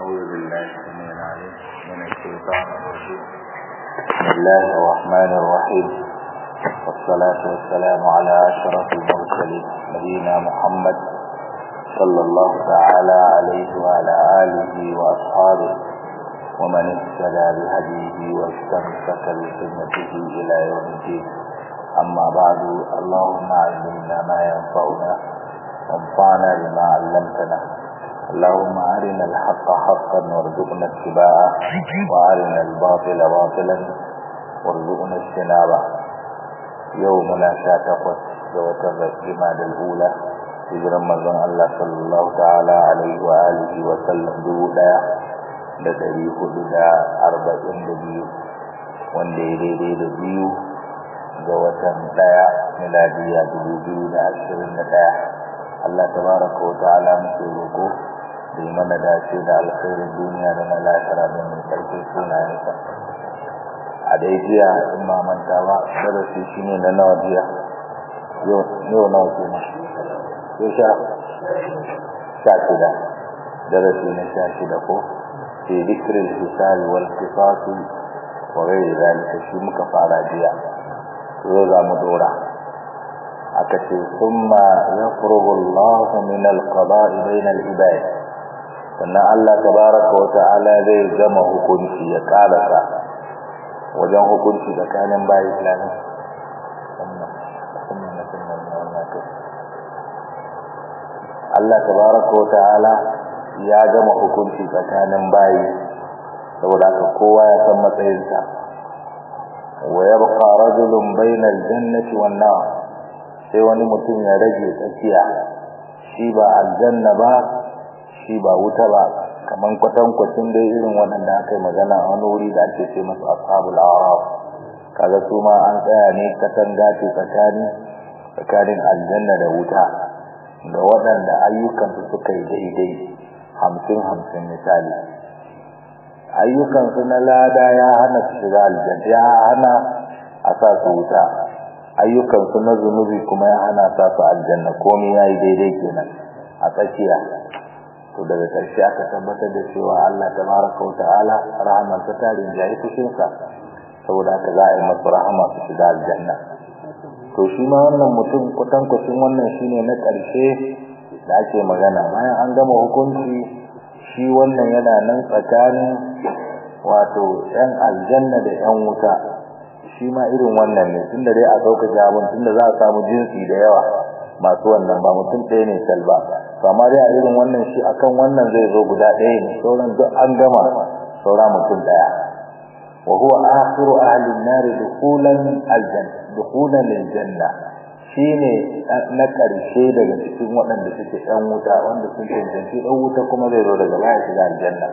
أعوذ بالله السميع العليم من الشيطان الرجيم بسم الله الرحمن الرحيم والصلاة والسلام على أشرف المرسلين نبينا محمد صلى الله تعالى عليه وعلى آله وأصحابه ومن اهتدى بهديه واستمسك بسنته إلى يوم الدين أما بعد اللهم علمنا ما ينفعنا وانفعنا بما علمتنا اللهم أرنا الحق حقا وارزقنا اتباعه وأرنا الباطل باطلا وارزقنا اجتنابه يومنا شاتقت وتر الجماد الأولى hijiran manzon Allah sallallahu ta'ala alaihi wa alihi wa sallam dubu daya da dari hudu da arba'in da biyu wanda ya daidai da biyu ga watan daya miladiya dubu biyu da ashirin da daya Allah tabaraka wa ta'ala muke roƙo da yi mana dace da alkhairin duniya da na lahira da mai karfe sunayensa a dai jiya in ma manta ba darasi shine na nawa jiya yau nawa kenan yau sha sha shida darasi na sha shida ko fi zikirin hisari wal kisasi wa gairi zalika shi muka fara jiya yau za mu dora aka ce summa yafrugu Allah min al-qada'i bayna al-ibad sannan Allah tabaraka wa ta'ala zai gama hukunci ya karasa wajen hukunci tsakanin bayi islamin Allah tabaraka wa ta'ala ya gama hukunci tsakanin bayi saboda haka kowa ya san matsayinsa wa yabqa rajulun bayna al-jannati wan nar sai wani mutum ya rage tsakiya shi ba aljanna ba shi ba wuta ba kaman kwatankwacin dai irin waɗanda aka yi magana a wani wuri da ake ce masu ashabul araf kaga su ma an tsaya ne katanga ce tsakani tsakanin aljanna da wuta ga waɗanda ayyukansu suka yi daidai hamsin hamsin misali ayyukansu na lada ya hana su shiga aljanna ya hana a sa su wuta ayyukansu na zunubi kuma ya hana sa su aljanna komai ya yi daidai kenan a tsakiya to daga ƙarshe aka tabbatar da cewa Allah tabaraka wa ta'ala rahaman ta tarin jayi fushinsa saboda haka za a yi masu rahama su shiga aljanna to shi ma wannan mutum kwatankwacin wannan shine na ƙarshe da ake magana bayan an gama hukunci shi wannan yana nan tsakanin wato yan aljanna da yan wuta shi ma irin wannan ne tunda dai a sauka jabon tunda za a samu jinsi da yawa masu wannan ba mutum ɗaya ne sal ba amma dai a irin wannan shi akan wannan zai zo guda ɗaya ne sauran duk an gama saura mutum ɗaya wa huwa akhiru ahli an-nar dukhulan al-janna dukhulan al-janna shine na karshe daga cikin waɗanda suke ɗan wuta wanda sun cancanci ɗan wuta kuma zai zo daga baya shiga aljanna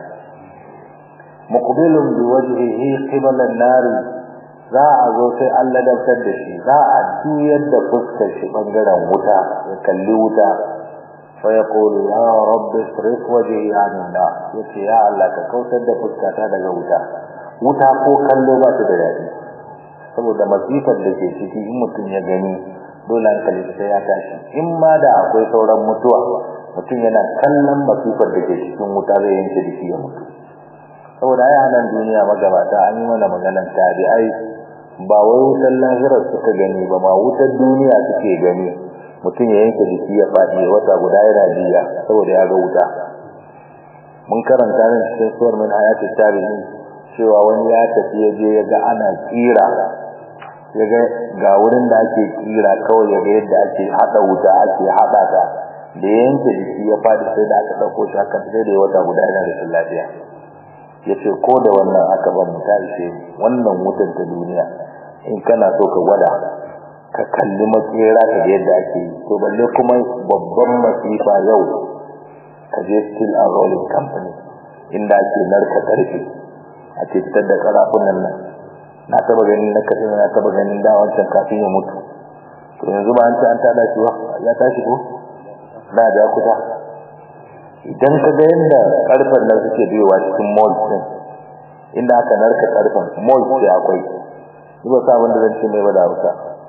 muqbilun bi wajhihi qibala an-nar za a zo sai Allah dabtar da shi za a juyar da fuskar shi bangaren wuta ya kalli wuta fa yaqulu ya rabbi isrif wajhi anna yace ya Allah ka kautar da fuskata daga wuta wuta ko kallo ba ta da daɗi saboda masifar da ke ciki in mutum ya gani dole hankali sai ya tashi in ma da akwai sauran mutuwa mutum yana kallon masifar da ke cikin wuta zai yanke jiki ya mutu saboda ai nan duniya magabata an yi mana maganan tabi'ai ba wai wutar lahirar suka gani ba ma wutar duniya suke gani mutum ya yanke jiki ya faɗi wata guda yana jiya saboda ya ga wuta mun karanta nan cikin suwar min hayatul tarihi cewa wani ya tafi ya je ya ga ana tsira ya ga ga wurin da ake tsira kawai ya ga yadda ake haɗa wuta ake haɗa ta da yanke jiki ya faɗi sai da aka ɗauko shi haka sai da ya wata guda yana rashin lafiya ya ce ko da wannan aka ban mu ta ishe wannan wutar ta duniya in kana so ka gwada ka kalli makera ka ga yadda ake yi to balle kuma babban masifa yau ka je steel and rolling company inda ake narka karfe ake fitar da karafunan nan na taba ganin na kasin na taba ganin da wancan kafin ya mutu to yanzu ba an ci an tada shi ba ya tashi ko da da kuta idan ka ga yadda karfen nan suke biyowa cikin mall din inda aka narka karfen mall ce akwai ba sa abin da zan ce mai ba da hausa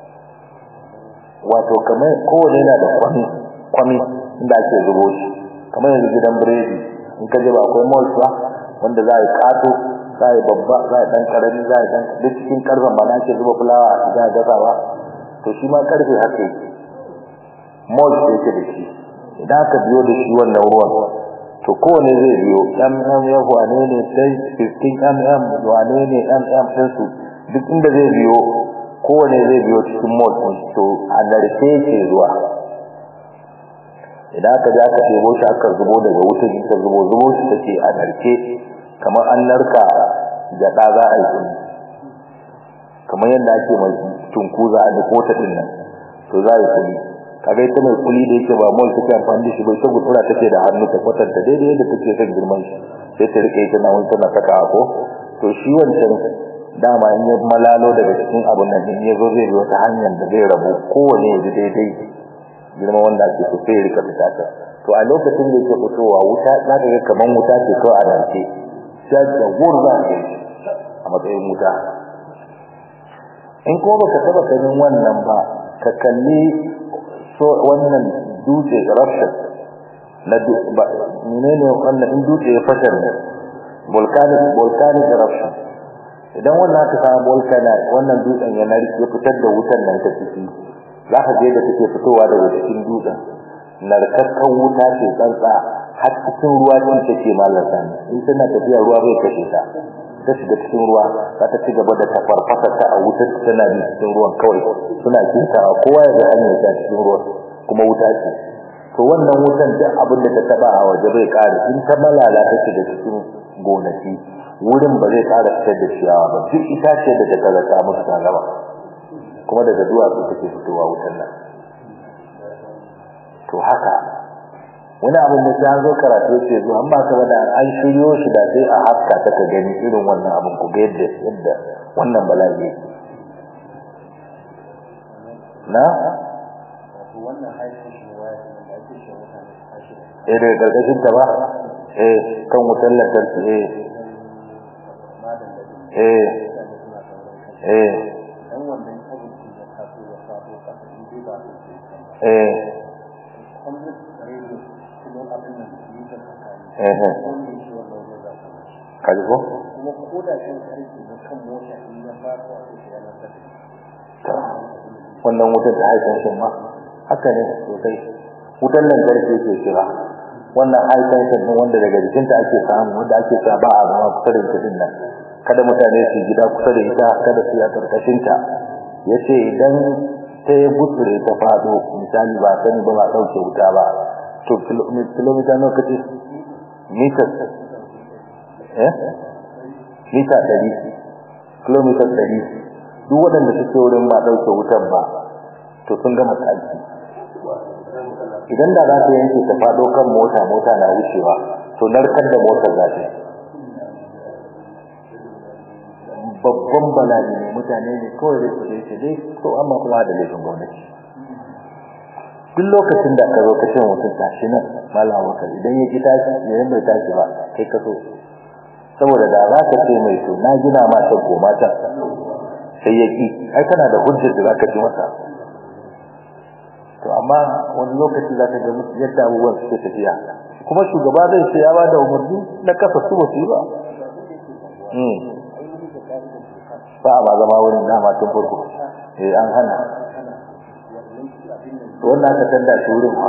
wato kamar kowane yana da kwami kwami inda ake zubo shi kamar yanzu gidan biredi in ka je ba akwai malls ba wanda za a yi kato za a yi babba za a yi dan karami za a yi dan duk cikin karfen ba na ke zuba fulawa a cikin gasawa to shi ma karfe haka yake malls da yake da shi idan aka biyo da shi wannan ruwan to kowane zai biyo mm ya wane ne sai 15 mm wane ne mm din su duk inda zai biyo kowane zai biyo cikin mall din to a narke yake zuwa idan aka ji aka ɗebo shi aka zubo daga wutar ita zubo zubo shi take a narke kamar an narka gyaɗa za a yi kuni kamar yadda ake mai tunkuza a duk wata ɗin nan to za a yi kuni kaga ita mai kuli da yake ba mall take amfani da shi bai ta gutsura take da hannu ta kwatanta daidai yadda take son girman shi sai ta rike ita na wani tana saka ko to shi wancan dama in ya malalo daga cikin abun nan in ya zo zai bi wata hanyar da zai rabu kowane ya ji daidai girman wanda ake so sai ya rika fita ta to a lokacin da yake fitowa wuta za ka ga kaman wuta ce kawai a rance sai da gur za ka a matsayin wuta in kuma baka taba ganin wannan ba ka kalli so wannan dutse eruption na menene wannan in dutse ya fashe ne volcanic volcanic eruption idan wannan aka samu volcano wannan dutsen ya narke ya fitar da wutan nan ta ciki za ka je da take fitowa daga cikin dutsen narkakkan wuta ce tsantsa har cikin ruwa din take mallar sani in tana tafiya ruwa bai kashe ta ta shiga cikin ruwa za ta ci gaba da tafarfasa ta a wutar tana bi cikin ruwan kawai suna kinta kowa ya ga hanyar ta cikin ruwan kuma wuta ce to wannan wutan duk abin da ta taba a waje bai kare in ta malala ta shiga cikin gonaki wurin ba zai kara fitar da ciyawa ba duk itace da ta kaza ta musu ta gaba kuma daga duwatsu take fitowa wutan nan to haka wani abin da ta zo karatu ce zuwa an ba ka da an shiryo shi da sai a haska ta ka gani irin wannan abin ku ga yadda yadda wannan bala'i yake na wannan haifin shi ne waya da ake shi mutane su tashi eh daga karkashin ta ba eh kan wutar lantarki eh madan da eh mutane suna sauran kai eh dan wannan abin da ya taso ya faɗo kasa in dai ba su ke kan ba eh kuma rediyo kuma abin nan yi da tsakani eh eh wanda ya ce wannan wajen za su mashi kaji ko kuma ko da kan karfe na kan mota in ya faɗo a cikin yanar da to wannan wutar da haifin shi ma haka ne sosai wutar lantarki ke kira wannan haifin shi ne wanda daga jikinta ake samu wanda ake sa ba a zama kusa da ita din nan kada mutane su gida kusa da ita kada su ya karkashin ta yace idan ta yi gutsure ta fado misali ba sani ba ba dauke wuta ba to kilomita nawa kace mita eh mita 100 kilomita 100 duk waɗanda suke wurin ba ɗauke wutar ba to sun gama tsaki idan da za ta yanke ta faɗo kan mota mota na wucewa to narkar da motar za ta babban bala'i ne mutane ne kawai da su ce dai to amma kuma da laifin gwamnati duk lokacin da ka zo ka ce mutum tashi nan malam wakar idan ya ki tashi idan bai tashi ba kai ka so saboda da za ka ce mai to na gina ma ta goma ta sai ya ki ai kana da hujjar da zaka ji masa to amma wani lokaci za ka ga yadda abubuwan suke tafiya kuma shugaba zai ce ya bada umarni na kasa su ba su yi ba ba a ba zama wurin dama tun farko eh an hana wannan aka tanda shi wurin ha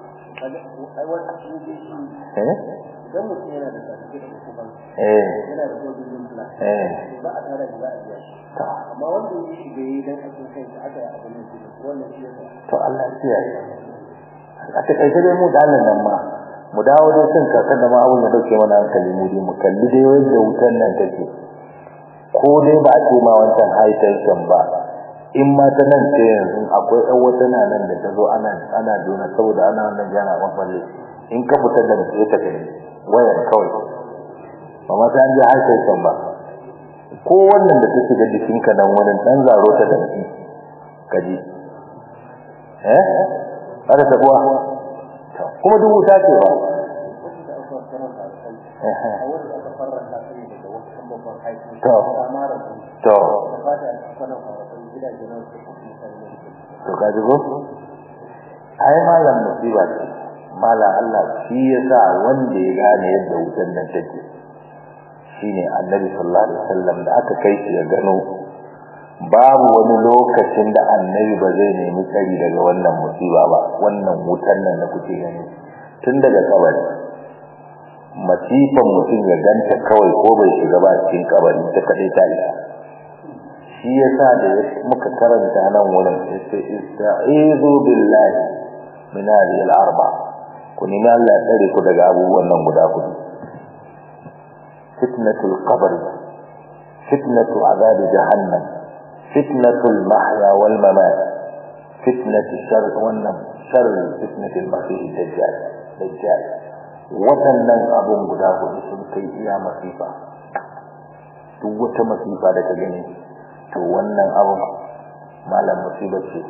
eh idan mutum yana da certificate da kuma eh yana da sojojin plan eh ba a tara da za a biya shi to amma wanda ya shiga yi dan akin kai da aka yi abin nan shi wannan shi yasa to Allah ya kiyaye a takaice dai mu dalin nan ma mu dawo dai kan kakan da ma abun ya dauke mana hankali mu dai mu kalli dai yadda wutar nan take ko dai ba a ce ma wancan high tension ba in ma ta nan ce yanzu akwai ɗan wata na nan da ta zo ana ana jona saboda ana wannan jana ɓanɓalle in ka fitar da sai ta kai wayar kawai ba ma sai an je high tension ba ko wannan da ta shiga jikinka nan wurin ɗan zaro ta danki kaji eh aka tabuwa kuma duk wuta ce ba wasu da aka karanta da kai eh a wanda aka farranta su ne daga wasu kan babban haifin To. ba ma da su to da fata a kwanan kwanakon gidaje na wasu kuma mutane ne to kaji ko ai malam musiba ce mala Allah shi yasa wanda ya gane yadda wutan nan take shine annabi sallallahu alaihi wasallam da aka kai shi ya gano babu wani lokacin da annabi ba zai nemi tsari daga wannan musiba ba wannan wutan nan da kuke gani tun daga kabari masifan mutum ya ganta kawai ko bai shiga ba cikin kabari ta kadai ta isa shi yasa da muka karanta nan wurin ista'izu billahi min hadhihi al-arba ku nemi Allah ya tsare ku daga abubuwan nan guda hudu fitnatul qabr fitnatu azab jahannam fitnatul mahya wal mamat fitnatu shar wannan shar fitnatul masih dajjal dajjal waɗannan abun guda hudu sun kai iya masifa duk wata masifa da ka gani to wannan abun malam musibar ce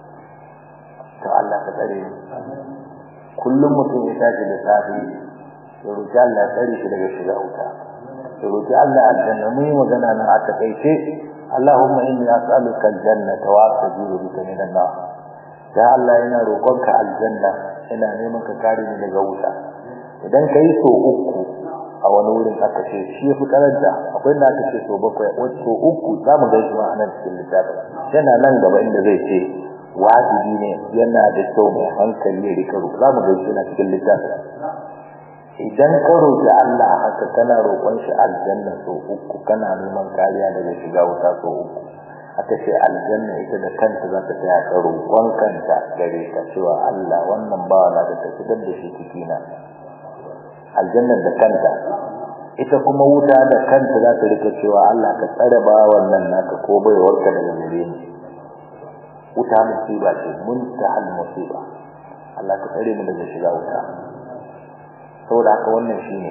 to Allah ka tsare kullum mutum ya tashi da safi ya roki Allah ya tsare shi daga shiga wuta ya roki Allah aljanna mu yi magana nan a takaice Allahumma inni as'aluka aljannata wa a'udhu bika minan nar ya Allah ina roƙonka aljanna ina neman ka kare ni daga wuta idan kai so uku a wani wurin aka ce shi yafi karanta akwai da aka ce so bakwai wato uku za mu ga shi ma anan cikin littafin yana nan gaba inda zai ce wajibi ne yana da kyau mai hankali ya rika roƙo za mu ga shi na cikin littafin idan ka roƙi Allah haka kana roƙon shi aljanna so uku kana neman kariya daga shiga wuta so uku aka ce aljanna ita da kanta za ta taya ka roƙon kanta gare ka cewa Allah wannan bawa na da ta fitar da shi cikina aljannar da kanta ita kuma wuta da kanta za ta rika cewa Allah ka tsare bawan nan naka ko bai warka daga gare ni wuta musiba ce muntahal musiba Allah ka tsare mu daga shiga wuta saboda haka wannan shine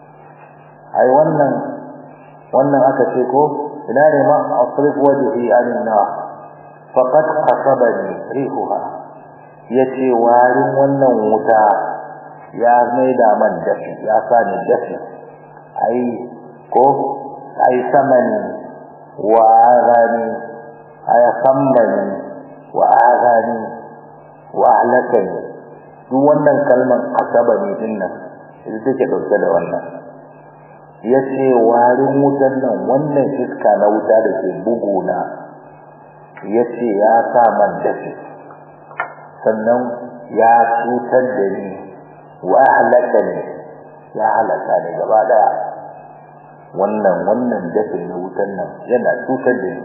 ai wannan wannan aka ce ko ina ne ma asrif wajhi anin nar faqad qasabani rihuha yace warin wannan wuta ya maida man dafi ya sa ni dafi ai ko ai samani wa agani ay sammani wa agani wa ahlakani duk wannan kalmar asabani din nan ita take dauke da wannan yace warin wutan nan wannan iska na wuta da ke buguna yace ya sa man dafi sannan ya cutar da ni wa halakani ya halaka ne gaba daya wannan wannan dafin na wutan nan yana cutar da ni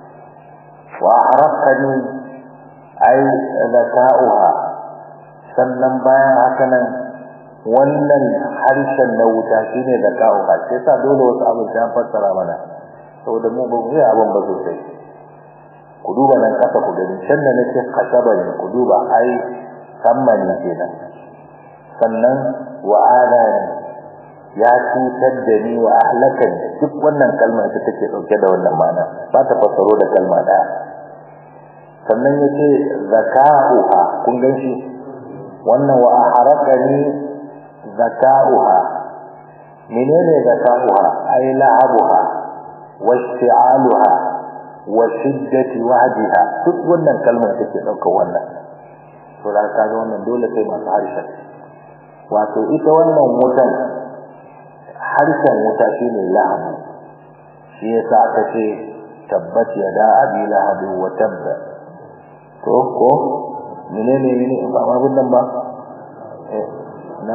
wa harqani ay zaka'uha sannan bayan haka nan wannan harshen na wuta shine zaka'uha sai sa dole wasu abin ta fassara mana saboda mu ba mu yi abin ba sosai ku duba nan kasa ku gani can da nake kasaba ne ku duba ai sammani kenan sannan wa adani ya cutar da ni wa ahlakan duk wannan kalma ita take dauke da wannan ma'ana ba ta fassaro da kalma daya sannan yace zaka'uha kun gan shi wannan wa aharakani zaka'uha menene zaka'uha ay la'abuha wa isti'aluha wa shiddati wahdiha duk wannan kalma take dauka wannan to da ka ga wannan dole sai masu harshen wato ita wannan wutan harshen wuta shine lahabu shi yasa aka ce tabbat yada abi lahabi wa tabba to ko menene ne ba ma bunnan ba eh na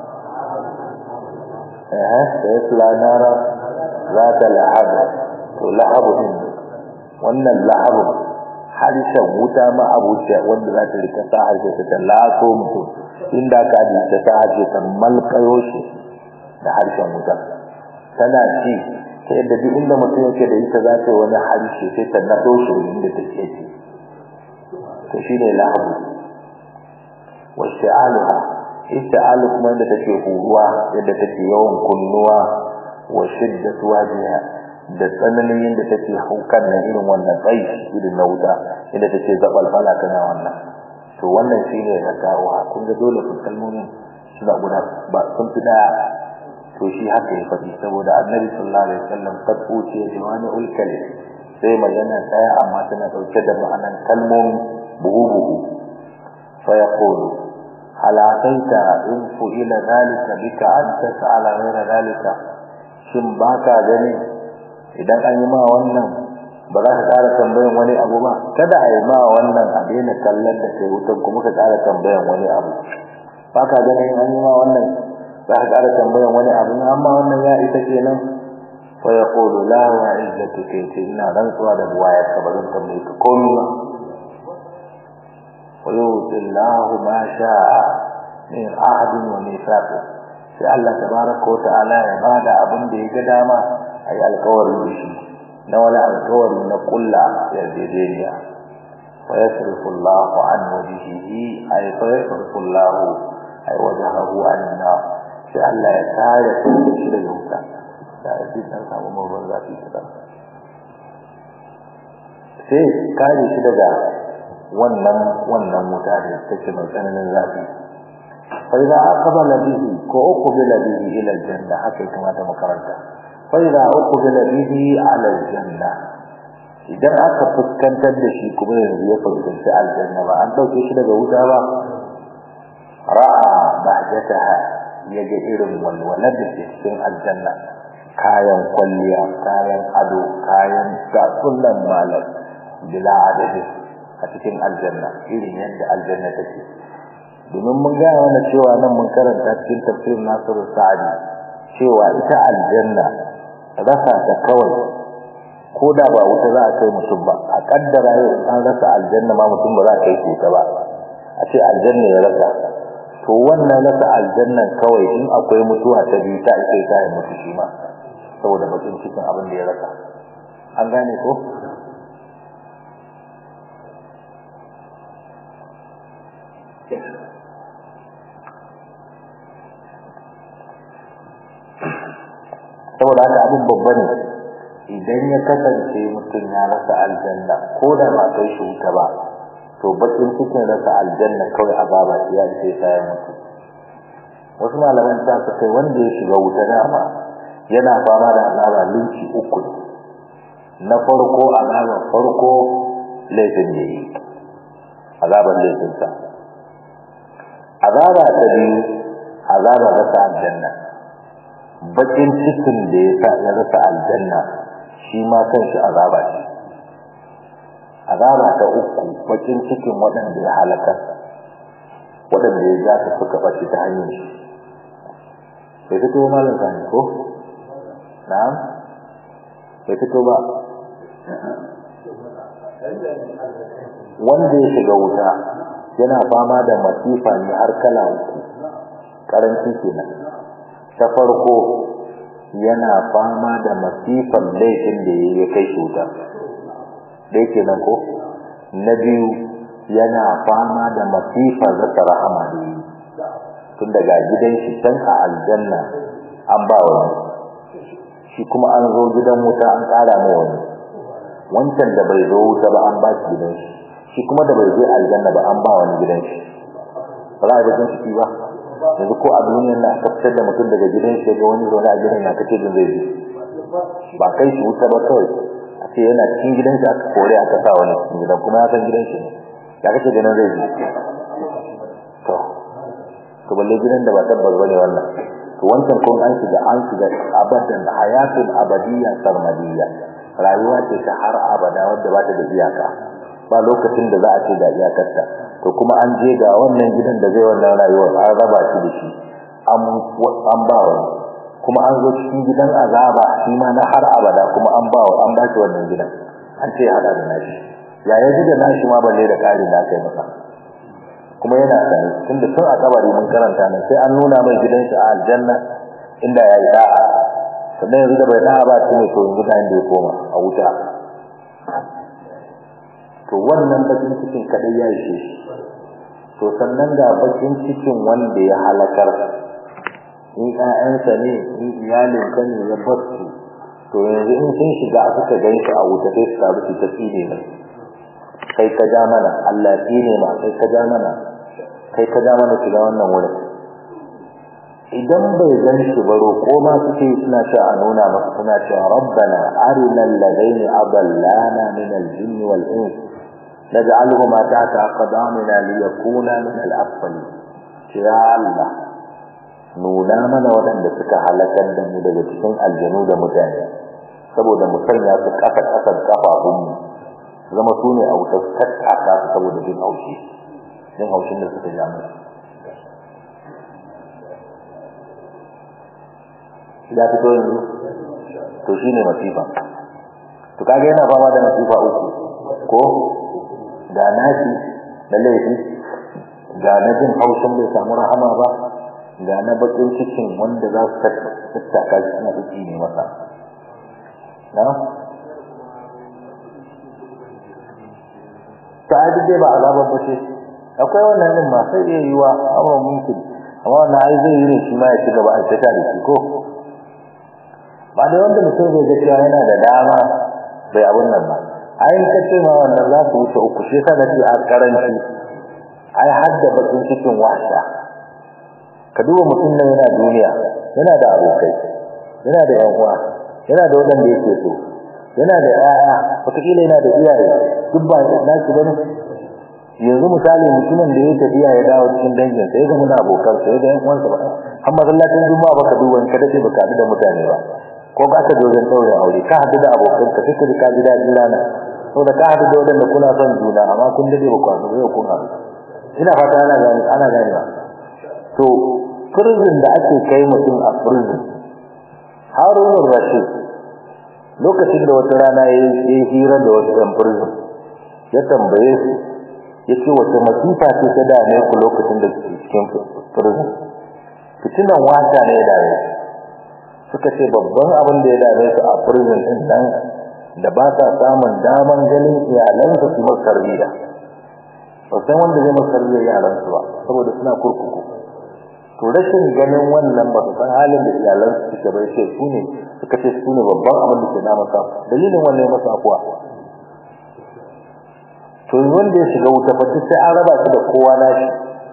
eh sai lanara zata lahab to lahabu din wannan lahabu harshen wuta ma abuciya wanda za ta rika sa harshe ta laso mutum inda ka ji ta sa harshe ta malkayo shi da harshen wuta tana ci ta yadda duk inda mutum yake da ita za ta yi wani harshe sai ta naɗo shi inda ta ke ci to shi ne lahabu wa shi'aluha isti'alu kuma yadda take huruwa yadda take yawan kunnuwa wa shiddatu wajiha da tsananin yadda take haukan nan irin wannan tsayi irin na wuta inda take zabalfala tana wannan to wannan shine zakawa kun ga dole su kalmomin suna guda ba sun fi daya to shi haka ya faɗi saboda annabi sallallahu alaihi wasallam kad uce jawani ulkali sai magana daya amma tana dauke da ma'anan kalmomi buhu buhu fa yaqulu alaƙaita in fu'ila zalika bika an tas'ala ghayra zalika shin baka gani idan an yi ma wannan ba za ka ƙara tambayan wani abu ba kada a yi ma wannan a daina kallon da kai wutan kuma ka ƙara tambayan wani abu baka gani an yi ma wannan za ka ƙara tambayan wani abu amma wannan ya isa kenan fa yaqulu la wa izzatuka ina rantsuwa da buwayar ka ba zan tambaye ka komai ba ويؤتي الله ما شاء من عهد وميثاق sai Allah tabaraka wa ta'ala ya bada abin da ya ga dama ai alƙawarin da shi na wani alƙawari na kulla yarjejeniya fa yasrifu Allahu an wajhihi ai fa yasrifu Allahu ai wajhahu anna sai Allah ya tare shi daga wuta da shi dan samu mabban zafi kadan sai kare shi daga wannan wannan wuta da take mai tsananin zafi fa idza aqbala bihi ko uqbila bihi ila aljanna haka kuma ta makaranta fa idza uqbila bihi ala aljanna idan aka fuskantar da shi kuma yanzu ya fuskanci aljanna ba an dauke shi daga wuta ba ra'a bahjataha yaga irin walwalar da ke cikin aljanna kayan kwalliya kayan ado kayan gasunan malam bila adadin a cikin aljanna irin yadda aljanna take domin mun gaya mana cewa nan mun karanta cikin tafsir Nasiru Sa'adi cewa ita aljanna rasa ta kawai ko da ba wuta za a kai mutum ba a kaddara yau an rasa aljanna ma mutum ba za a kai wuta ba a ce aljanna ya rasa to wannan rasa aljannan kawai in akwai mutuwa ta biyu ta ake ta mutu shi ma saboda bakin cikin abin da ya rasa an gane ko saboda haka abin babba ne idan ya kasance mutum ya rasa aljanna ko da ba kai shi wuta ba to bakin cikin rasa aljanna kawai azaba ce ya ce sai mutu wasu malaman ta su kai wanda ya shiga wuta dama yana fama da azaba linki uku na farko azaba farko laifin da yi azaban laifinsa azaba ta biyu azaba rasa aljanna bakin cikin da ya sa ya rasa aljanna shi ma kanshi azaba ce azaba ta uku bakin cikin waɗanda ya halaka waɗanda ya ja su suka ɓace ta hanyar shi bai fito malam sani ko na'am bai fito ba wanda ya shiga wuta yana fama da masifa ne har kala uku karanci kenan ta farko yana fama da masifan laifin da ya kai cuta da yake nan ko na biyu yana fama da masifan zata rahama da yi tun daga gidan shi can a aljanna an ba wani shi kuma an zo gidan wuta an ƙara mai wani wancan da bai zo wuta ba an ba shi gidan shi shi kuma da bai zo aljanna ba an ba wani gidan shi ba za a bakin ciki ba yanzu ko a duniyar na aka fitar da mutum daga gidan shi ga wani zaune a gidan na kace din zai ji ba kai shi wuta ba kawai a ce yana cikin gidan shi aka kore aka sa wani cikin gidan kuma ya san gidan shi ne ya kace ganin zai ji to to balle gidan da ba tabbas bane wannan to wancan kun an shiga an shiga abadan hayatul abadiyya sarmadiyya rayuwa ce ta har abada wadda ba ta da iyaka ba lokacin da za a ce da iyakarta to kuma an je ga wannan gidan da zai wannan rayuwar an raba shi da shi an ba wani kuma an zo cikin gidan azaba shi ma na har abada kuma an ba an ba shi wannan gidan an ce hada da nashi ya ya ji da nashi ma balle da ƙari da aka yi masa kuma yana sani tunda tun a kabari mun karanta nan sai an nuna mai gidan shi a aljanna inda ya yi da'a sannan yanzu da bai da'a ba shi ne to yanzu ga inda ya koma a wuta to wannan bakin cikin kadai ya ishe shi to sannan ga bakin cikin wanda ya halakar in ƴaƴansa ne in iyalin ka ne ya bar su to yanzu in sun shiga suka gan shi a wuta sai su taru su ta tsine mai kai ka ja mana Allah tsine ma kai ka ja mana kai ka ja mana shiga wannan wurin idan bai gan shi ba roƙo ma suke suna cewa a nuna masa suna cewa rabbana arina alladaini adallana min al-jinn wal ins naj'aluhuma tahta aqdamina liyakuna min al-asfali ya Allah nuna mana waɗanda suka halakar da mu daga cikin aljanu da mutane saboda mu sanya su ƙasa ƙasar kafafunmu zama su ne a wuta su tattaka su saboda jin haushi jin haushin da suka ja musu ya fito yanzu to shine masifa to kage yana fama da masifa uku ko ga nashi da laifi ga na jin haushin bai samu rahama ba ga na bakin cikin wanda za su tattaka shi suna da ne masa na ta ai dai ba azabar ba ce akwai wannan din ma sai iya yiwa amma mumkin amma wannan ai zai yi ne shi ma ya ci gaba a tsaka da shi ko ba da wanda mutum zai ga cewa yana da dama bai abun nan ba ai ka ce ma wannan za su wuce uku shi yasa nake a karanci ai hadda bakin cikin wasa ka duba mutum nan yana duniya yana da abokai yana da yan uwa yana da wadanda yake so yana da ƴaƴa wataƙila yana da iyaye duk ba na ki bane yanzu misali mutumin da ya tafiya ya dawo cikin dangin sai ga muna abokan sai da yan uwansa ba amma masallacin juma'a baka duba in ka dace baka haɗu da mutane ba ko ka aka dogon ɗaurin aure ka haɗu da abokan ka sai ka ji ka ji daɗin rana saboda ka haɗu da wadanda kuna son juna amma kun dade ba ku haɗu ba kun haɗu ina fata ana gani ana gani ba to prison da ake kai mutum a prison Harun Rashid lokacin da wata rana ya yi hira da wasu ɗan prison ya tambaye su ya ce wata masifa ce ta dame ku lokacin da suke cikin prison fitinan wata ne ya dame suka ce babban abin da ya dame su a prison din nan da ba sa samun daman ganin iyalansa su masu tarbiyya ba san wanda zai masu tarbiyya iyalansu ba saboda suna kurkuku to rashin ganin wannan ba su san halin da iyalansu suke bai ce su ne suka ce su ne babban abin da ke na masa dalilin wannan masa afuwa to wanda ya shiga wuta fa sai an raba shi da kowa nashi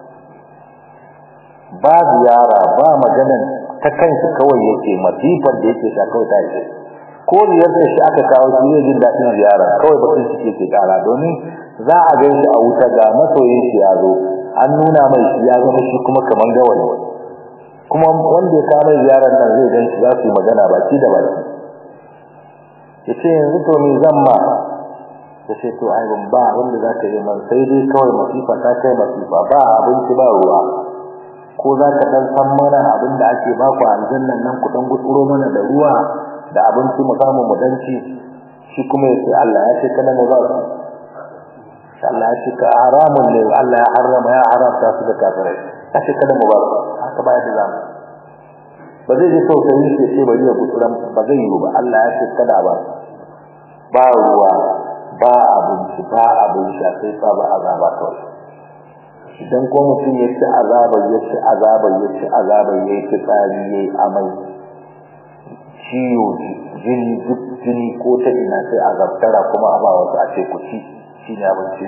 ba ziyara ba maganan ta kanshi kawai yake masifar da yake sha kawai ta yake ko ziyartar shi aka kawo shi zai jin daɗin ziyara kawai batun shi ke kara domin za a gan shi a wuta ga masoyin shi ya zo an nuna mai shi ya zama shi kuma kaman gawayi kuma wanda ya kawo mai ziyarar nan zai gan shi za su yi magana baki da baki ya ce yanzu to me zan ma ya ce to ai ban ba wanda za ka yi man sai dai kawai masifa ta kai masifa ba abinci ba ruwa ko za ka dan san mana abin da ake ba ku aljannan nan ku dan gutsuro mana da ruwa da abinci mu samu mu dan ci shi kuma ya ce Allah ya ce kana mu ba su Allah ya ce ka haramun ne Allah ya harama ya haramta su da kafirai ya ce kada mu ba su haka ba ya da zamu ba zai ji tausayi shi ce bari ya gutsuran ba zai yi ba Allah ya ce kada ba ba ruwa ba abinci ba abin sha sai sa ba azaba kawai idan ko mutum ya ci azaba ya ci azaba ya ci azaba ya ci tsari ya yi amai ciwo jini duk jini ko ta ina sai azabtara kuma a ba wasu a ce ku ci shi ne abinci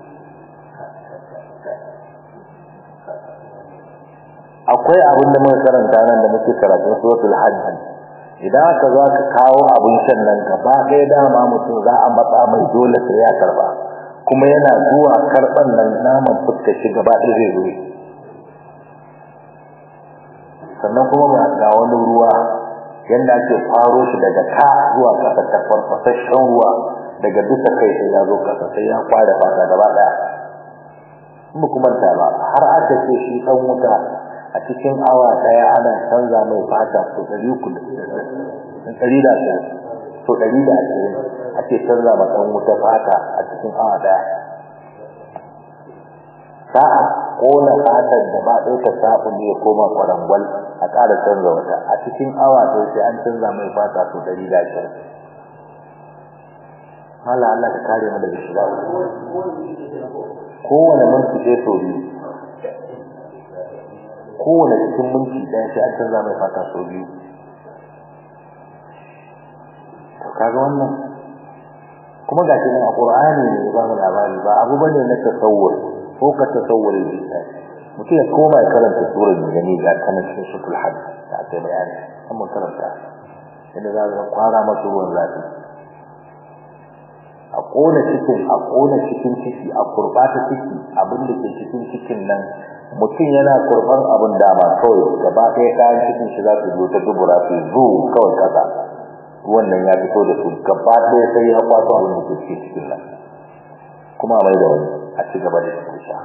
akwai abin da muka karanta nan da muke karatun suratul hajj idan aka zo ka kawo abin shan nan gaba ɗaya dama mutum za a matsa mai dole sai ya karba kuma yana zuwa karban nan naman fuskar shi gaba ɗaya zai zo sannan kuma ba ga wani ruwa yanda ake faro shi daga ka zuwa ƙasa ta farfasashen ruwa daga duka kai sai ya zo ƙasa sai ya kwada fata gaba ɗaya in kuma ta ba har aka ce shi ɗan wuta a cikin awa daya ana canza mai fata so 300 so 120 ake canza ma dan wuta fata a cikin awa daya sa'a kona fatar da ba ɗaya ta sabon ya koma kwarangwal a ƙara canza wata a cikin awa ɗaya sai an canza mai fata so 120 Allah Allah ka kare mu daga shiga kowane minti sai so biyu kowane cikin minti ɗaya sai an canza mai fata sau biyu to kaga wannan kuma ga cikin alqur'ani ne ba mu labari ba abu bane na tasawur ko ka tasawur ne mutum ya koma ya karanta surar da gani ga kanan cikin suratul hajj da aka bayani an mun karanta inda za ka kwara masa ruwan zafi a kona cikin a kona cikin ciki a kurbata ciki abin da ke cikin cikin nan mutum yana kurban abin dama kawai gaba ɗaya kayan cikin shi za su zo ta dubura su zo kawai kasa wannan ya fito da su gaba ɗaya sai ya kwaso abin da ke cikin cikin nan kuma mai da wani a ci gaba da cikin sha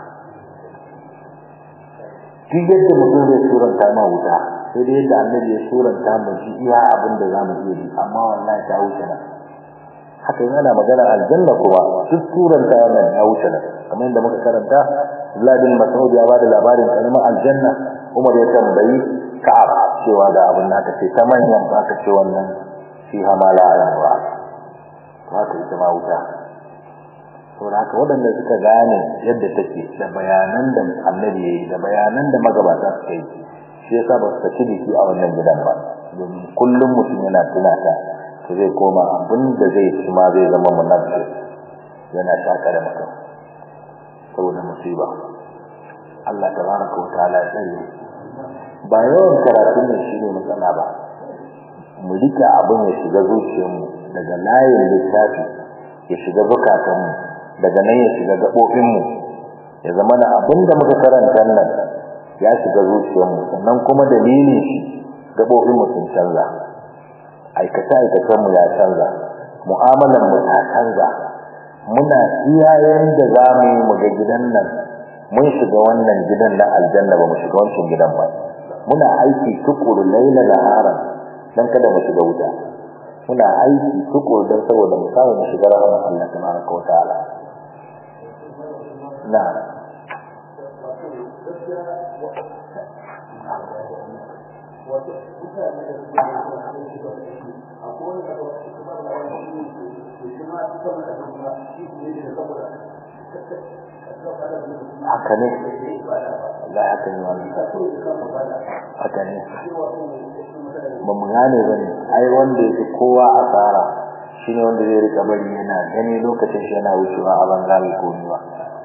duk yadda mutum zai suranta ma wuta sai dai yadda annabi ya suranta mu ji iya abin da za mu iya ji amma wallahi ta wuce nan haka yana magana aljanna kuma duk suranta wannan ya wuce nan kamar yadda muka karanta Abdullah bin Mas'ud ya bada labarin kalmar aljanna Umar ya tambayi Ka'ab cewa ga abin da ce ta manyan ba ka ce wannan fi hamala al-wa haka ita ma wuta to haka waɗanda suka gane yadda take da bayanan da annabi yayi da bayanan da magabata suka yi shi yasa ba su saki jiki a wannan gidan ba domin kullum mutum yana tunata to zai koma abin da zai ci ma zai zama munafsi yana shaka da mutum saboda musiba Allah tabaraka wa ta'ala ya tsare ba yawan karatu ne shine matsala ba mu rika abin ya shiga zuciyarmu daga layin littafi ya shiga zukatanmu daga nan ya shiga gaɓoɓinmu ya zama na abin da muka karanta nan ya shiga zuciyarmu sannan kuma dalilin shi gaɓoɓinmu sun canza aikace-aikacenmu ya canza mu'amalanmu ta canza muna iyayen da za mu yi mu ga gidan nan mun shiga wannan gidan na aljanna ba mu shiga wancan gidan ba muna aiki tukuru laila nahara dan kada mu shiga wuta muna aiki tukuru dan saboda mu samu mu shiga rahmar Allah tabaraka wa ta'ala na haka ne Allah haka ne wani haka ne ba mu gane ba ne ai wanda yake kowa asara shi ne wanda zai rika bari yana gani lokacin shi yana wucewa a banza mai komiwa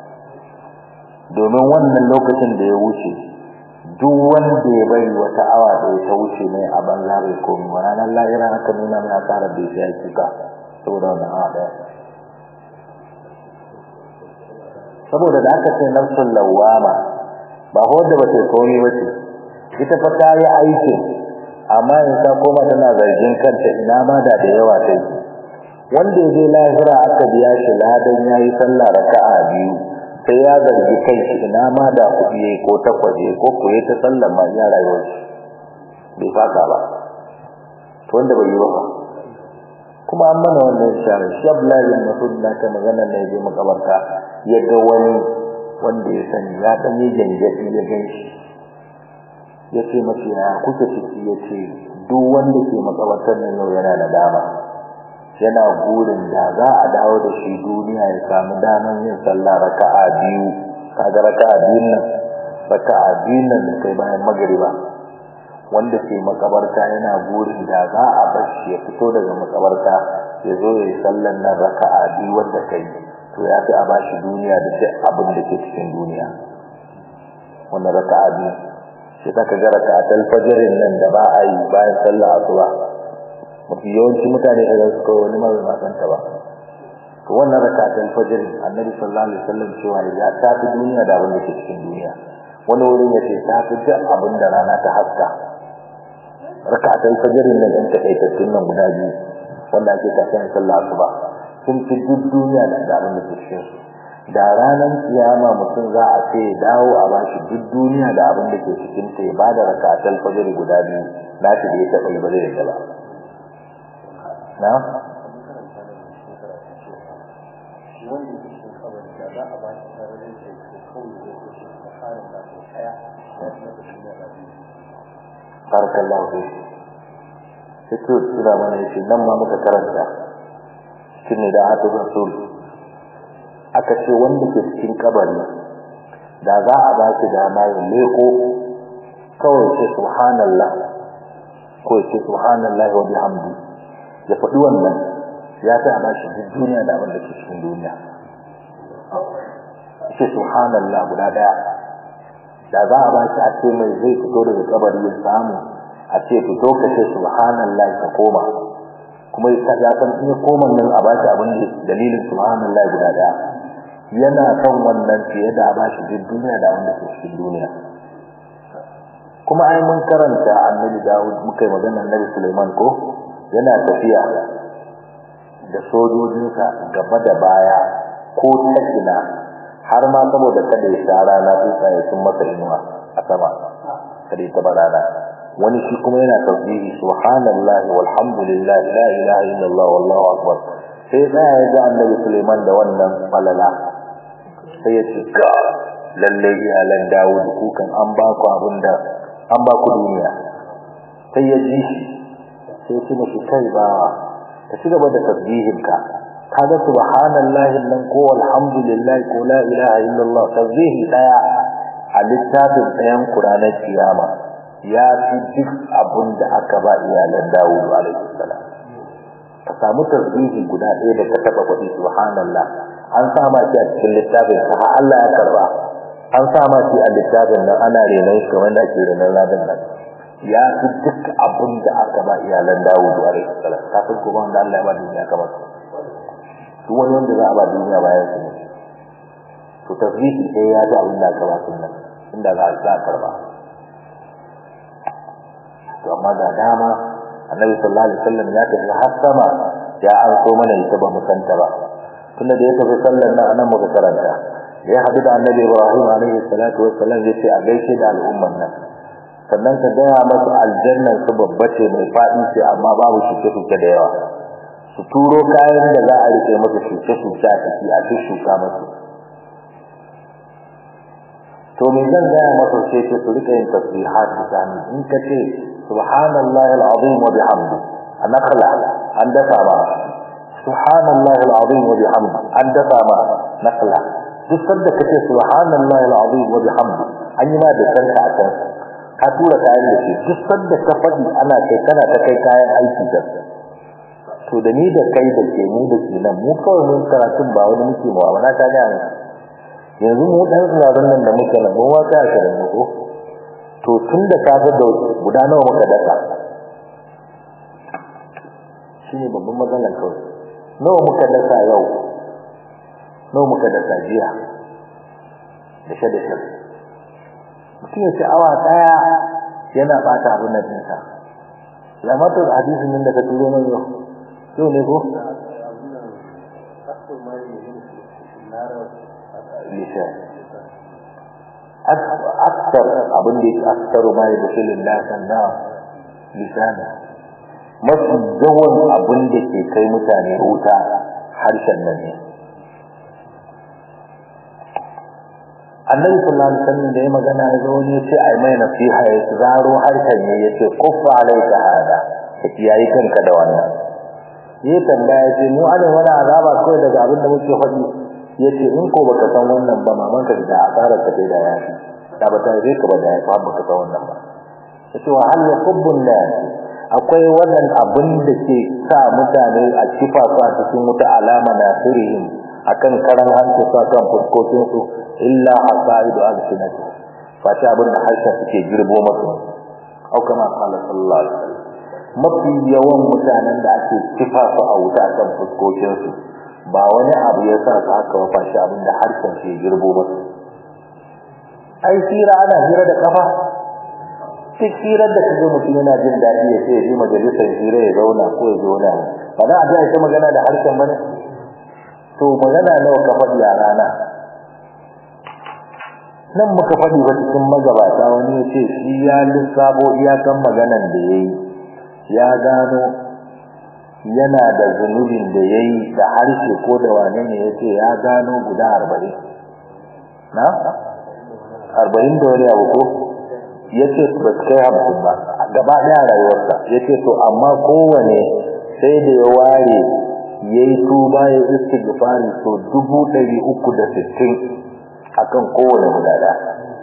domin wannan lokacin da ya wuce duk wanda ya bari wata awa da ta wuce mai a banza bai komiwa ranar lahira aka nuna mai asarar da ya kuka saboda wannan awa daya saboda da aka ce nafsul lawama ba wanda ba ta komai ba ce ita fa ta yi aikin amma in ta koma tana zargin kanta ina ma da da yawa ta yi wanda ya je lahira aka biya shi ladan ya yi sallah raka'a biyu sai ya zargi kai shi ina ma da kuɗi yayi ko takwas yayi ko kuwa ta sallar ma ya rayuwar shi bai faka ba to wanda bai yi ba kuma an mana wannan shara shi Abdullahi bin Mas'ud na ta magana ne je makabarta ya ga wani wanda ya sani ya dan yi janjadi ya gan shi ya ce mace ya kuka ciki ya ce duk wanda ke makabartar nan yau yana da dama yana burin da za a dawo da shi duniya ya samu daman yin sallah raka'a biyu kaga raka'a biyun nan raka'a biyun nan da kai bayan magriba wanda ke makabarta yana burin da za a bar shi ya fito daga makabarta ya zo ya yi sallan nan raka'a biyu wanda kai to ya fi a bashi duniya da duk abin da ke cikin duniya wannan raka'a biyu sai ka ga raka'atul fajrin nan da ba a yi bayan sallar asuba mafi yawanci mutane da su kawai wani mara na santa ba to wannan raka'atul fajr annabi sallallahu alaihi wasallam cewa ya ta fi duniya da abin da ke cikin duniya wani wurin ya ce ta fi duk abin da rana ta haska raka'atul fajr nan ɗan takaitattun nan guda biyu wanda ake kafin sallar asuba sun fi duk duniya da abin da ke cikin su da ranar kiyama mutum za a ce dawo a bashi duk duniya da abin da ke cikin ta ya bada rakatul fajr guda biyu na shi da ya taba yi ba zai yadda ba na wanda ke cikin kabari da za a ba shi sararin da ke kawai da ke shi da harin da ko daya da kuma da duniya da biyu barakallahu fi sai to sura mana yace nan ma muka karanta shine da atu rasul aka ce wanda ke cikin kabari da za a ba shi dama ya leko kawai ce subhanallah ko ce subhanallah wa bihamdi ya faɗi wannan ya ta ba shi duk duniya da abin da ke cikin duniya ce subhanallah guda daya da za a ba shi a ce mai zai fito daga kabari ya samu a ce fito ka ce subhanallah ka koma kuma ya san in ya koma nan a ba shi abin da dalilin subhanallah guda daya yana kan wannan fiye da a bashi duk duniya da wanda ke cikin duniya kuma ai mun karanta annabi Dawud muka yi magana annabi Sulaiman ko yana tafiya da sojojinsa gaba da baya ko ta ina har ma saboda kada ya sha rana tsuntsaye sun masa inuwa a sama kada ya taba rana wani shi kuma yana tasbihi subhanallahi walhamdulillahi la ilaha illallah wallahu akbar sai tsaya ya ga annabi Sulaiman da wannan falala sai ya ce ka lalle iyalan Dawud kukan an ba ku abinda an ba ku duniya sai ya ji shi sai ya ce mashi kai ba ka ci gaba da tasbihinka kaga subhanallahi nan ko alhamdulillahi ko la ilaha illallah tasbihi daya a littafin ɗayan Qur'anin kiyama ya fi duk abin da aka ba iyalan Dawud alaihi salam ka samu tasbihi guda ɗaya da ka taba faɗi subhanallah an sama shi a cikin littafin ka har Allah ya karba an sama shi a littafin nan ana renon shi kamar da ake renon ladan nan ya fi duk abin da aka ba iyalan Dawud alaihi salam kafin kuma wanda Allah ya ba duniya kamar su duk wani wanda za a ba duniya bayan su ne to tasbihi sai ya ji abin da aka ba su nan inda za a karba to amma da dama annabi sallallahu alaihi wasallam ya tafi har sama ya an so mana ita ba mu santa ba tunda da ya tafi sallan nan anan muka karanta da ya hadu da annabi Ibrahim alaihi salatu wassalam zai ce a gaishe da al'umman nan sannan ka gaya masu aljannan su babba ce mai faɗi ce amma babu shuke-shuke da yawa su turo kayan da za a rike masa shuke-shuke a ciki a shuka masu to me zan gaya masa sai ce su rika yin tasbihat misali in ka ce subhanallahi alazim wa bihamdi anakala an dafa ma subhanallahi alazim wa bihamdi an dafa ma nakala duk sanda kace subhanallahi alazim wa bihamdi an yi ma da kanka a kan ka tura kayan da shi duk sanda ka faɗi ana kai kana ta kai kayan aiki da to da ni da kai da ke mu da ke nan mu kawai mun karatun ba wani muke mu'amala ta ga yanzu mu dan tsirarin nan da muke nan mu wata ashirin mu ko to tun da ka ga guda nawa muka daka shine babban matsalar kawai nawa muka daka yau nawa muka daka jiya da shi da shi mutum ya ce awa daya yana bata abin nan ɗinsa lamatar hadisin nan da ka turo mai yau yau ne ko lisan aksar abin da yake aksaru ma ya bashilin lasan na lisan mafi yawan abin da ke kai mutane wuta harshen nan ne annabi sallallahu alaihi wasallam da ya magana ya zo ne ce ai mai nasiha ya zaro harshen ne yace kuffa alaika hada yayi kanka da wannan yi tambaya ce mu ana wani azaba kawai daga abin da muke faɗi yace in ko baka san wannan ba maman ka da asara ta da ya fi da ba ta zai ka ba da ya fa baka san wannan ba yace wa hal yakubbun nas akwai wannan abin da ke sa mutane a kifa su a cikin wuta alama na sirihim akan karan hanci sa kan fuskokin su illa hasaidu alsinati fata abin da harshen suke girbo masu au kama qala sallallahu alaihi wasallam mafi yawan mutanen da ake kifa su a wuta kan fuskokin su ba wani abu ya sa su haka wafa shi abin da harshen ke girbo masu ai hira ana hira da kafa duk hirar da kaga mutum yana jin daɗi ya ce ya je majalisar hira ya zauna ko ya zauna ba za a ji ita magana da harshen bane to magana nawa ka faɗi a rana nan muka faɗi ba cikin magabata wani ya ce shi ya lissabo iyakan maganan da ya yi ya gano yana da zunubin da ya yi da harshe ko da wane ne ya ce ya gano guda arba'in na? arba'in da wani abu ko ya ce ba su kai hamsin ba gaba ɗaya rayuwarsa ya ce to amma kowane sai da ya ware ya yi tuba ya istighfari so dubu ɗari uku da sittin akan kowane guda ɗaya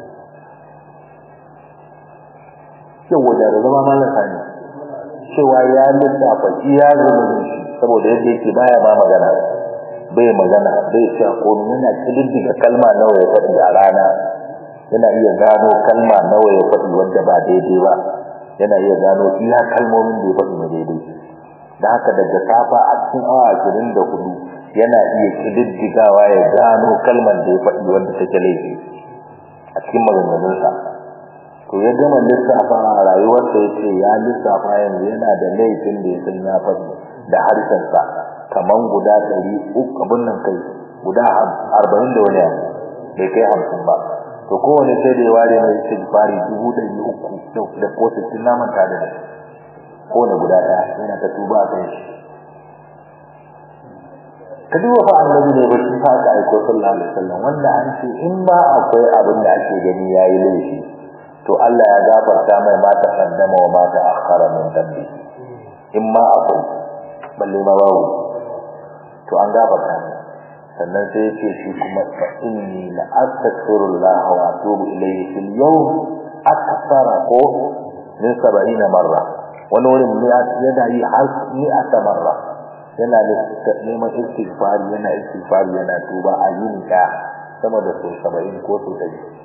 yau wajen da zama malasa ne cewa ya lissafa iya zulumin shi saboda yadda yake baya ba magana bai magana bai cewa ko yana kididdiga kalma nawa ya faɗi a rana yana iya gano kalma nawa ya faɗi wanda ba daidai ba yana iya gano iya kalmomin da ya faɗi na daidai da haka daga safa a cikin awa ashirin da hudu yana iya kididdigawa ya gano kalmar da ya faɗi wanda take laifi a cikin maganganunsa to ya gama lissafa a rayuwarsa ya ce ya lissafa yanzu yana da laifin da ya san ya faɗi da harshensa kaman guda ɗari uku abin nan kai guda arba'in da wani abu bai kai hamsin ba to kowane sai da ya ware mai istighfari dubu ɗari uku da ko sittin na manta da shi kowane guda ɗaya yana ta tuba a kan shi ka duba fa annabi ne bashi fa aka aiko sallallahu alaihi wasallam wanda an ce in ba akwai abin da ake gani yayi laifi to Allah ya gafarta mai ma ta kaddama wa ma ta akhara min dambi in ma akwai balle ma babu to an gafarta mai sannan sai ya ce shi kuma fa inni la astaghfirullah wa atubu ilayhi fil yawm akthara ko min 70 marra wani wurin ne yana yi har ni a marra yana neman istighfari yana istighfari yana tuba a yin da sama da sau 70 ko sau 100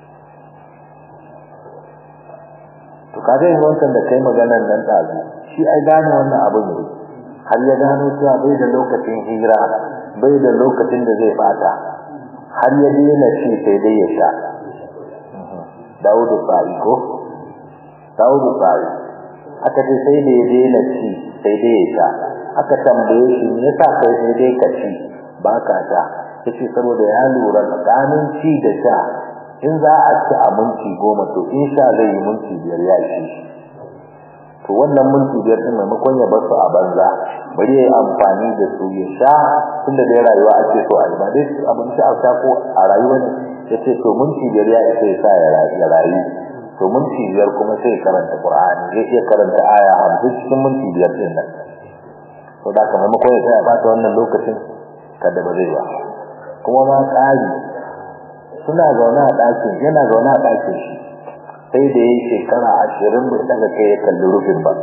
to kaga yin wancan da kai maganar nan ɗazu shi ai gane wannan abin ne har ya gano cewa bai da lokacin hira bai da lokacin da zai fata har ya daina ci sai dai ya sha Dawudu Sa'i ko Dawudu Sa'i aka ce sai da ya daina ci sai dai ya sha aka tambaye shi me yasa kai sai dai ka ci ba ka sha yace saboda ya lura tsakanin ci da sha in za a ci a minti goma to in sha zai yi minti biyar ya ishe shi to wannan minti biyar din maimakon ya bar su a banza bari ya yi amfani da su ya sha tunda dai rayuwa ake so a yi ba dai abinci a sha ko a rayuwa ne ya ce to minti biyar ya isa ya sa ya rayu to minti biyar kuma sai karanta qur'ani zai iya karanta aya hamsin cikin minti biyar din nan to da ka maimakon ya tsaya ba ta wannan lokacin kada ba zai ba kuma ma tsari suna zaune a ɗakin yana zaune a ɗakin shi sai da ya shekara ashirin bai daga kai ya kalli rufin ba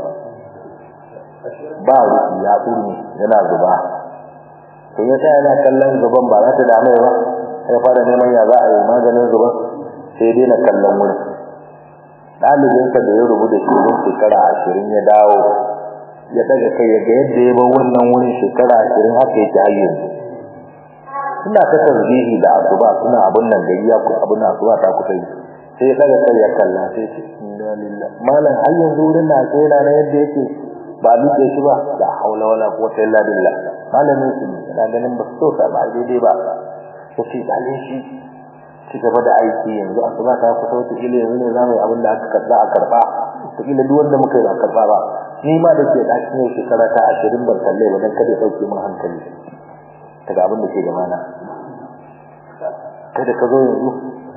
ba rufi ya tsuri yana zuba to ya sa yana kallon zuban ba za ta dame ba ya fara neman ya za a yi maganin zuban sai dai na kallon wurin ɗalibinsa da ya rubuta shi don shekara ashirin ya dawo ya daga kai ya ga yadda ya bar wannan wurin shekara ashirin haka yake har yanzu suna ta tasbihi da asuba suna abun nan gari ya ku abun asuba ta kusa yi sai daga kai ya kalla sai ce inna lillahi malam har yanzu wurin na sai na na yadda yake ba duke shi ba la haula wala quwwata illa billah malamin su ina ganin ba so ta ba daidai ba sai dalin shi ci gaba da aiki yanzu asuba ta kusa wata ile yanzu ne zamu yi abin da aka karba a karba to ile duk wanda muka yi ba karba ba ni ma da ke ɗakin yau shekara ta ashirin ban kalle ba dan kada ya ɗauke min hankali daga abin da ke da mana kada ka zo yanzu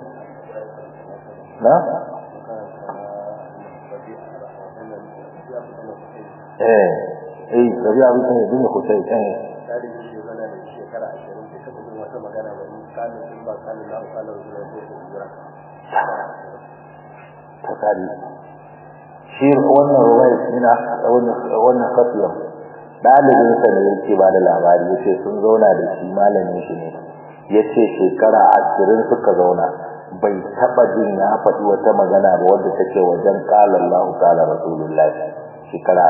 na eh eh rabi abin da yake ko sai eh ta kari shi wannan ruwaya ina wannan wannan kafiyar dalibin sa ne yake ba da labari yace sun zauna da shi malamin shi ne yace shekara 20 suka zauna bai taba jin ya faɗi wata magana ba wanda take wajen qala Allah qala Rasulullah shekara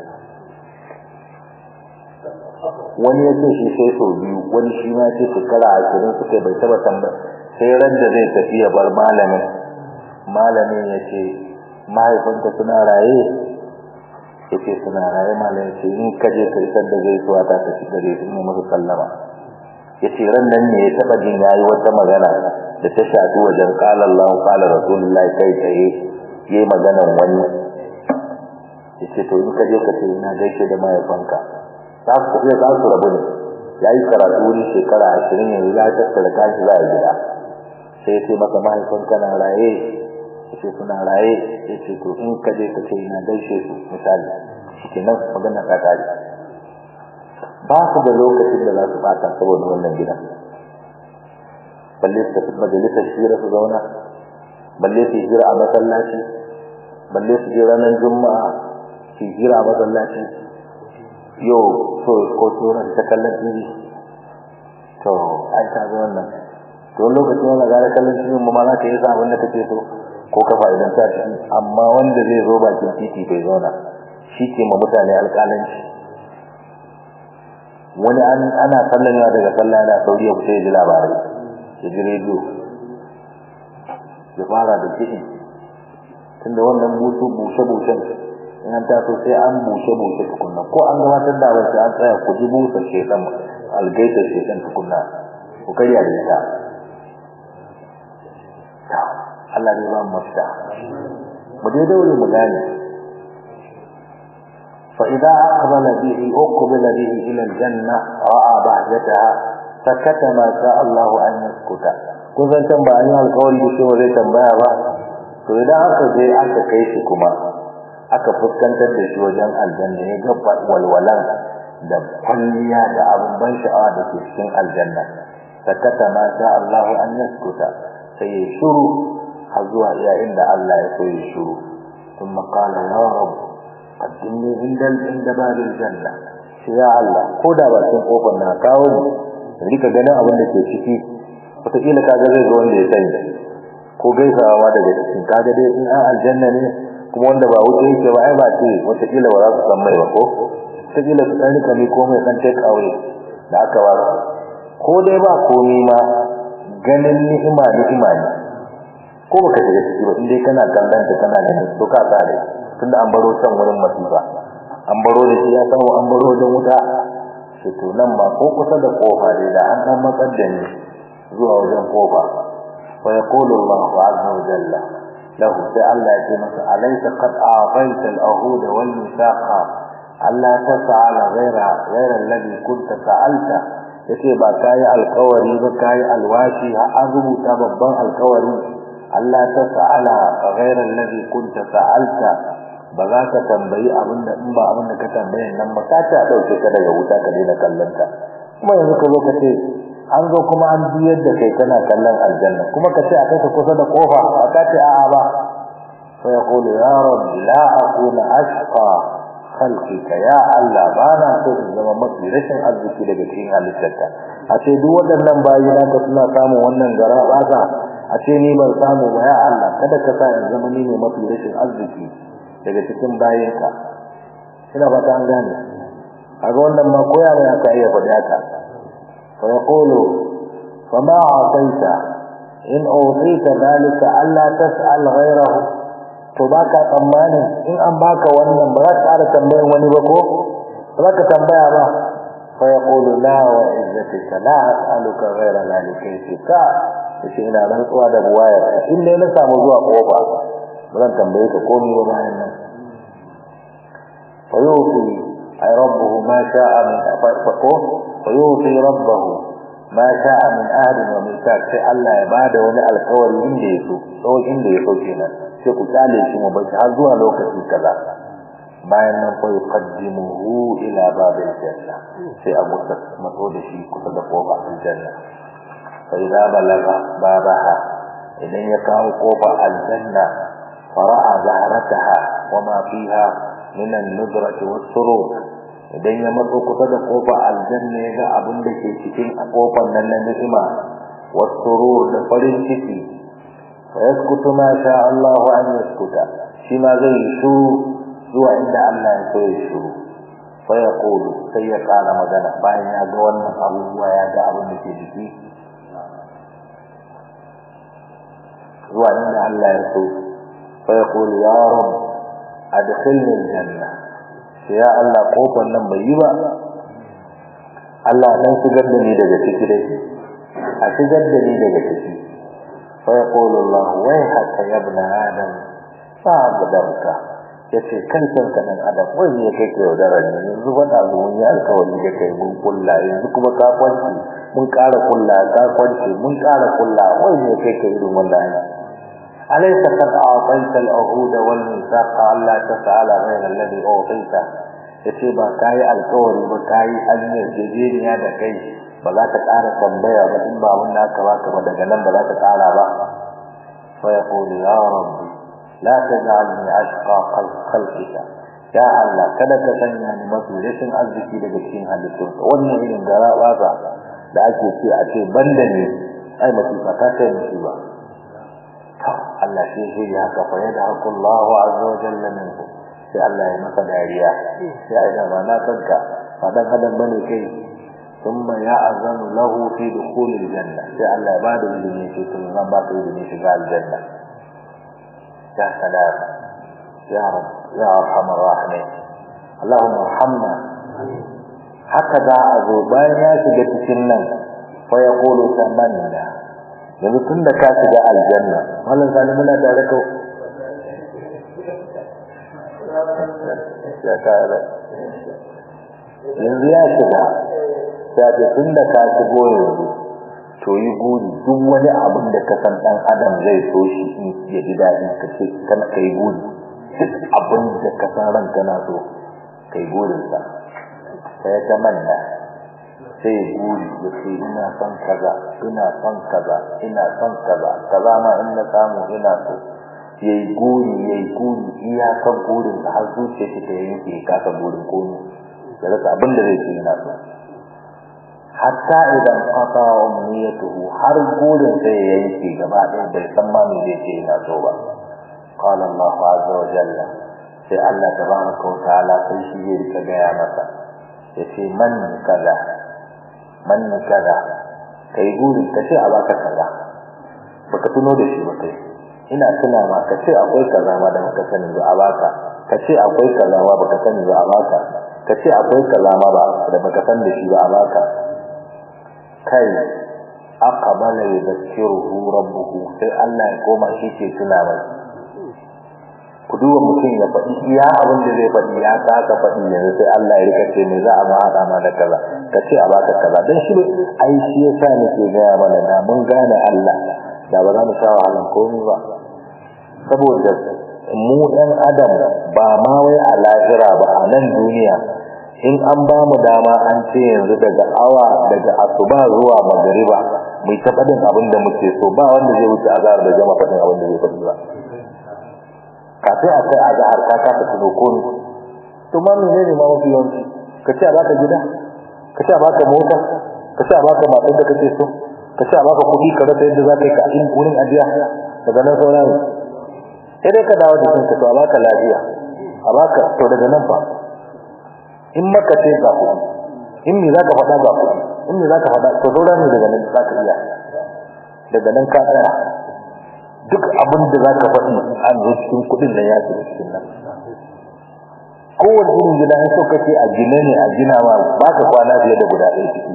20 wani yace shi sai so biyu wani shi ma yace shekara 20 suka bai taba tambaya sai ran da zai tafi ya bar malamin malamin yace mahaifinka suna raye yace suna raye malamin ce in kaje kai sanda zai zuwa ta tafi gare su ne musu sallama yace ran nan ne ya taba jin yayi wata magana da ta shafi wajen qala Allah qala Rasulullah kai tsaye yayi maganan wani yace to in kaje ka ce ina gaishe da mahaifanka za su iya za su rabu ne yayi karatu wurin shekara 20 yanzu ya tattara kashi za a gida sai ya ce masa mahaifanka na raye yace suna raye yace to in kaje ka ce ina gaishe su misali shikenan magana ta kare ba su da lokacin da za su bata saboda wannan gidan balle su tafi majalisar shira su zauna balle su jira a masallaci balle su je ranar juma'a su jira a masallaci yau so ko tura ta kallon tv to ai ta zo wannan to lokacin wannan gara kallon tv mu ma za ka yi sa abin da kake so ko kafa idan ta ciki amma wanda zai zo bakin titi bai zauna shi ke ma mutane alƙalanci wani an ana sallamewa daga sallah da sauri ya fita ya ji labarai ya ji rediyo ya fara da kiɗi tunda wannan busu bushe bushen in an taso sai an bushe bushe tukunna ko an gabatar da abin sai an tsaya ku ji busa shekan algaitar shekan tukunna ku karya da ita Allah ne ba mu mafita mu dai daure mu gane fa idza aqbala bihi uqbila bihi ila aljanna ra'a bahjataha sakata ma sha Allah an yaskuta kun san can ba an yi alƙawari da cewa zai tambaya ba to idan aka je aka kai shi kuma aka fuskantar da shi wajen aljanna ya ga walwalan da kwalliya da abin ban sha'awa da ke cikin aljanna sakata ma sha Allah an yaskuta sai ya shuru har zuwa iya inda Allah ya so ya shuru ثم قال يا رب قدمني عند عند باب الجنة يا الله koda bakin kofar na kawo ni rika ganin abin da ke ciki wataƙila kaga zai zo wanda ya sani ko gaisawa daga cikin kaga dai in an aljanna ne kuma wanda ba wuce yake ba ai ba ce wataƙila ba za su san mai ba ko wataƙila su ɗan rika ne ko mai ɗan take away da aka ba ko dai ba komi ma ganin ni'ima ni'ima ne ko baka shiga ciki ba indai kana kallon ta kana ganin to ka tsare tunda an baro can wurin masifa an baro da shi ya samu an baro da wuta sai to nan ma ko kusa da kofa dai da an dan matsar da ni zuwa wajen kofa fa yaqulu Allahu azza wa jalla lahu sai Allah ya ce masa alaysa qad a'tayta al-ahud wal mithaqa alla tas'ala ghayra ghayra alladhi kunta sa'alta yace ba kai alkawari ba kai alwashi an rubuta babban alkawari Allah ta sa'ala ghayra alladhi kunta sa'alta ba za ka tambayi abinda in ba abinda ka tambaye nan ba ka ta dauke ka daga wuta ka daina kallon ta kuma yanzu ka zo ka ce an zo kuma an biyar da kai kana kallon aljanna kuma ka ce a kai ka kusa da kofa ba ka ce a'a ba fa yaqulu ya rabbi la akuna ashqa khalqika ya Allah ba na so in zama mafi rashin arziki daga cikin halittarka a ce duk waɗannan bayi na ka suna samun wannan gara ba a ce ni ban samu ba ya Allah kada ka sa in zama ni ne mafi rashin arziki daga cikin bayinka ina ba ta an gane kaga wannan ma koya ne aka iya faɗi haka fa yaqulu fama ataita in utita dalika alla tas'al ghayrahu to baka tsammanin in an baka wannan ba za ka ƙara tambayan wani ba ko ba za ka tambaya ba fa yaqulu la wa izzatika la as'aluka ghayra dhalika yace ina rantsuwa da buwayar in dai na samu zuwa kofa zan tambaye ka komai ba bayan nan fayuti ay rabbuhu ma sha'a min faqo fayuti rabbuhu ma sha'a min ahli wa mithaq sai Allah ya bada wani alƙawari inda yaso so inda yaso kenan sai ku tsale shi mu bashi har zuwa lokaci kaza bayan nan fa yuqaddimuhu ila babil janna sai a musa matso da shi kusa da kofar aljanna فإذا بلغ بابها إذن يكاو قوبة الجنة فرأى زهرتها وما فيها من النذرة والسرور إذن يمر قصد قوبة الجنة يغا أبن دكي تكين قوبة ننمئما والسرور لفرين تكي فيسكت ما شاء الله أن يسكت فيما زي شو زو عند الله يسوي شو فيقول سيقال مدنة باين يا قوانا أبو يا أبن دكي تكي zuwa inda Allah ya so fa yaqulu ya rab adkhilni aljanna sai ya Allah kofar nan bai yi ba Allah dan shigar da ni daga ciki dai a shigar da ni daga ciki fa yaqulu Allah wai hatta ya ibn adam fa abdarka yace kan san ka dan adam wai ne kai ke yaudarar ne yanzu ba da mun yi alkawari da kai mun kulla yanzu kuma ka kwanci mun ƙara kulla ka kwanci mun ƙara kulla wai ne kai ke irin wannan أليس قد أعطيت العهود والميثاق ألا تسأل غير الذي أعطيته yace ba kai alƙawari ba kai hanyar jejeniya da kai ba za ta ƙara tambaya ba in ba wannan aka baka ba daga nan ba za ta ƙara ba fa yaqulu ya rabbi la taj'alni ashqa khalqika ya Allah kada ka sanya ni mafi rashin arziki daga cikin halittun wannan irin gara ba da ake ce a ce banda ne ai masifa ta kai musiba Allah shi shi ya haka fa yada hakullahu azza wa jalla minhu sai Allah ya masa dariya sai ai da ba na kanka ba dan adam bane kai thumma ya'zanu lahu fi dukhul aljanna sai Allah ya bada izini sai to zan ba ka izini shiga aljanna ya salam ya rab ya arhamar rahimin Allahumma arhamna haka za a zo bayan ya shiga cikin nan fa yaqulu tamanna yanzu tun da ka shiga aljanna wannan sani muna tare ka ya kare yanzu ya shiga sai ce tun da ka shigo yanzu to yi guri duk wani abin da ka san dan adam zai so shi in ya ji daɗi ka ce kana kai guri duk abin da ka san ran kana so kai gurin sa sai ya tamanna sai ya guri ya ce ina son kaza ina son kaza ina son kaza kaza ma in na samu ina so ya yi guri ya yi guri iyakar gurin da har zuciya shi ta yanke ya kasa gurin komi ya rasa abin da zai ce ina so hatta idan qata umniyatuhu har gurin sai ya yanke gaba ɗaya bai san ma me zai ce ina so ba qala Allah azza wa jalla sai Allah tabaraka wa ta'ala sai shi zai rika gaya masa yace man kaza man kaza kai guri ka ce a baka kaza baka tuno da shi ba kai ina tuna ma ka ce akwai kaza ma da baka sani ba a baka ka ce akwai kaza ma baka sani ba a baka ka ce akwai kaza ma ba da baka san da shi ba a baka kai aqbala yadhkiruhu rabbuhu sai Allah ya koma shi ke tuna mai ku duba mutum ya faɗi iya abin da zai faɗi ya kaka faɗi yanzu sai Allah ya rika ce me za a ma haɗa ma da kaza ka ce a baka kaza dan shi ai shi yasa nake gaya mana da mun gane Allah da ba za mu sha wahalan komai ba saboda mu ɗan adam ba ma wai a lahira ba a nan duniya in an ba mu dama an ce yanzu daga awa daga asuba zuwa magariba mu ta faɗin abin da muke so ba wanda zai wuce azhar da jama faɗin abin da zai faɗi ba kafin a kai azhar ka ka tafi ko ni to ma menene ma mafi yawanci ka ce a baka gida ka ce a baka mota ka ce a baka matar da kake so ka ce a baka kuɗi ka rasa yadda za ka yi ka in wurin ajiya daga nan sauran sai dai ka dawo da kanka to a baka lafiya a baka to daga nan fa in maka ce ga kuɗi in me za ka faɗa ga kuɗi in me za ka faɗa to sauran ne daga nan za ka iya daga nan ka tsaya duk abin da za ka faɗi an zo cikin kuɗin nan ya shiga cikin nan kowane irin gida in so kace a gina ne a gina ma ba ka kwana fiye da guda ɗaya ciki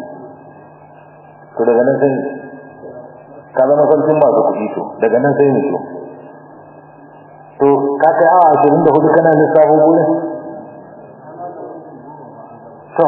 to daga nan sai ka zama sarkin masu kuɗi to daga nan sai ne to to ka kai awa ashirin da hudu kana lissafin gurin to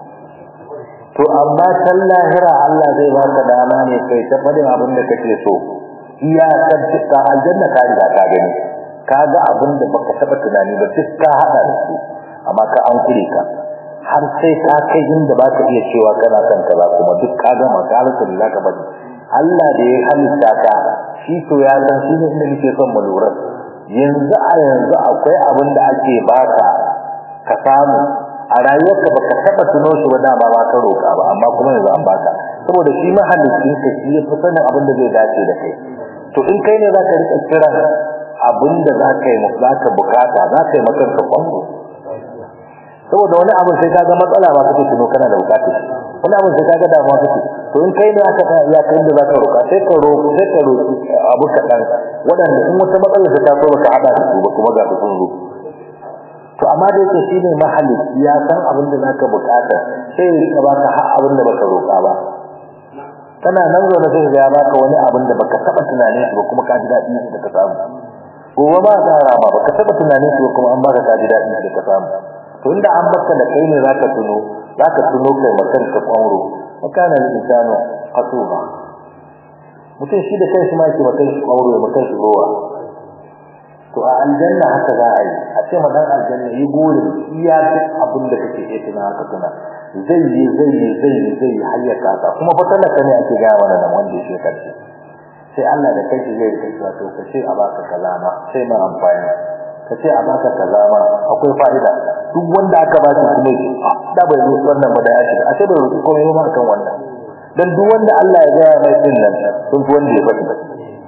to amma can lahira Allah zai baka dama ne kai ta faɗin abin da kake so iya kan ta aljanna ka riga ka gani ka ga abin da baka taba tunani ba duk ka hada da su amma ka an kure ka har sai ka kai inda baka iya cewa kana son kaza kuma duk ka gama ka rasa da zaka bari Allah da ya halitta ka shi to ya san shi ne inda nake son mu lura yanzu a yanzu akwai abin da ake baka ka samu a rayuwarka baka taba tuno shi ba dama ba ka roka ba amma kuma yanzu an baka saboda shi mahallicin ka shi ya fi sanin abin da zai dace da kai to in kai ne za ka rika kiran abin da za ka yi za ka bukata za ka yi makanka kwango saboda wani abin sai ka ga matsala ba kake tuno kana da bukatar wani abin sai ka ga damuwa kake to in kai ne aka ta ya kai da za ka roka sai ka roƙo sai ka roƙi abu kaɗan waɗanda in wata matsala ta taso ba ka haɗa da su ba kuma ga su sun zo to amma da yake shi ne mahallici ya san abin da za ka bukata sai ya rika baka har abin da baka roƙa ba kana nan zo na sai ya baka wani abin da baka taba tunanin shi ba kuma ka ji daɗi da ka samu gobe ba ka rama baka taba tunanin shi ba kuma an baka ka ji daɗi da ka samu to inda an baka da kai ne zaka tuno zaka tuno kai makan ka kwaro makana ne insano qatuba mutum shi da kanshi ma yake makan shi kwaro ya makan shi rowa to a aljanna haka za a yi a ce madan aljanna yi burin iya duk abin da kake iya tuna haka tuna zai yi zai yi zai yi zai yi har ya kasa kuma fa talaka ne ake gaya mana nan wanda ya karshe sai Allah da kai zai rika cewa to ka ce a baka kalama sai ma amfani ka ce a baka kalama akwai fa'ida duk wanda aka ba shi kuma da bai zo wannan ba da ya shiga a ce bai roki komai ba kan wannan dan duk wanda Allah ya gaya mai din nan sun fi wanda ya faɗi ba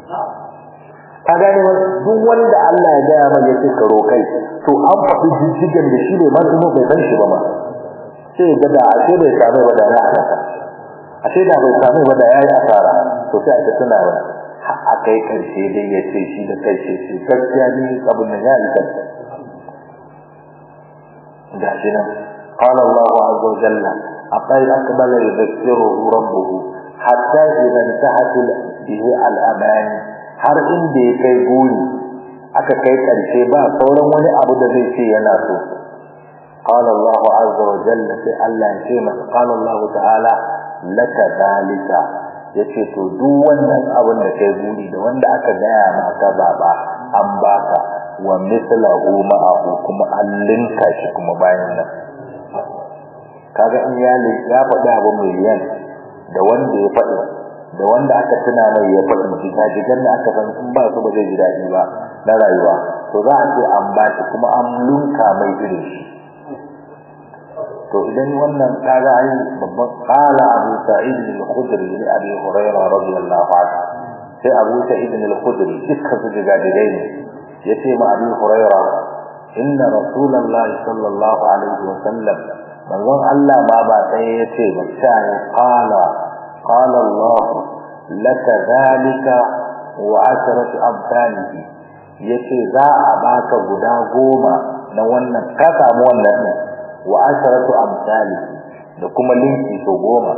ka gane duk wanda Allah ya gaya mai yace ka rokai to an faɗi jijjigan da shi ne ma bai san shi ba ma sai ga da ashe bai samu ba da ya halaka ashe da bai samu ba da ya yi asara to sai aka tuna ba a kai karshe dai ya ce shi da kai ce shi gaskiya ne abin nan ya yi gashi nan قال الله عز وجل أقل أقبل يذكره ربه حتى إذا انتهت به الأمان har inda ya kai guri aka kai karshe ba sauran wani abu da zai ce yana so قال الله عز وجل sai Allah ya ce masa قال الله تعالى لك ذلك yace to duk wannan abin da kai guri da wanda aka gaya maka baba an baka wa mithlahu ma'ahu kuma an linka shi kuma bayan nan kaga in ya ya faɗi abu miliyan da wanda ya faɗi da wanda aka tuna mai ya faɗi mutum ta ji ganna aka san in ba su ba zai ji daɗi ba na rayuwa to za a ce an ba shi kuma an lunka mai irin shi to idan wannan kaga ai babban qala abu sa'id al-khudri li abi hurairah radiyallahu anhu sai abu sa'id al-khudri dukkan su jiga digai ne yace ma abi hurairah inna rasulullahi sallallahu alaihi wa sallam manzon Allah ma ba sai yace ba sai qala qala Allah laka zalika wa asharatu amsalihi yace za a baka guda goma na wannan ka samu wannan ne wa asharatu amsalihi da kuma linki to goma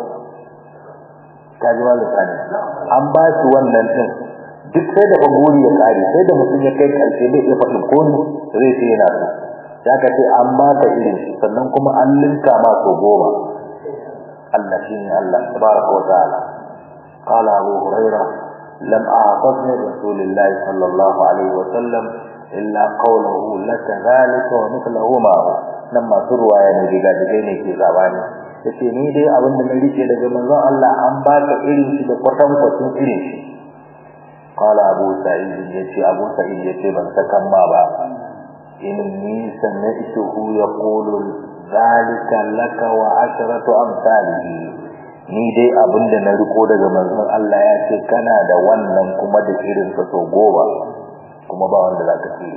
ta ji wani tsani an ba shi wannan din duk sai da baguri ya kare sai da mutum ya kai karshe bai iya faɗin komi zai ce yana so ya ka ce an ba ka irin shi sannan kuma an linka ma so goma Allah shi ne Allah tabaraka wa ta'ala قال أبو هريرة لم أعطت من رسول الله صلى الله عليه وسلم إلا قوله لك ذلك ومثله معه لما تروى يعني بجاجين في زباني yace ni dai abin da na rike daga manzon Allah an baka irin shi da kwatan kwatin irin shi qala abu sa'id yace abu sa'id yace ban sakan ma ba inni sami'tuhu yaqulu zalika laka wa asharatu amsalihi ni dai abin da na riko daga manzon Allah ya ce kana da wannan kuma da irin sa so goma kuma ba wanda zaka tsire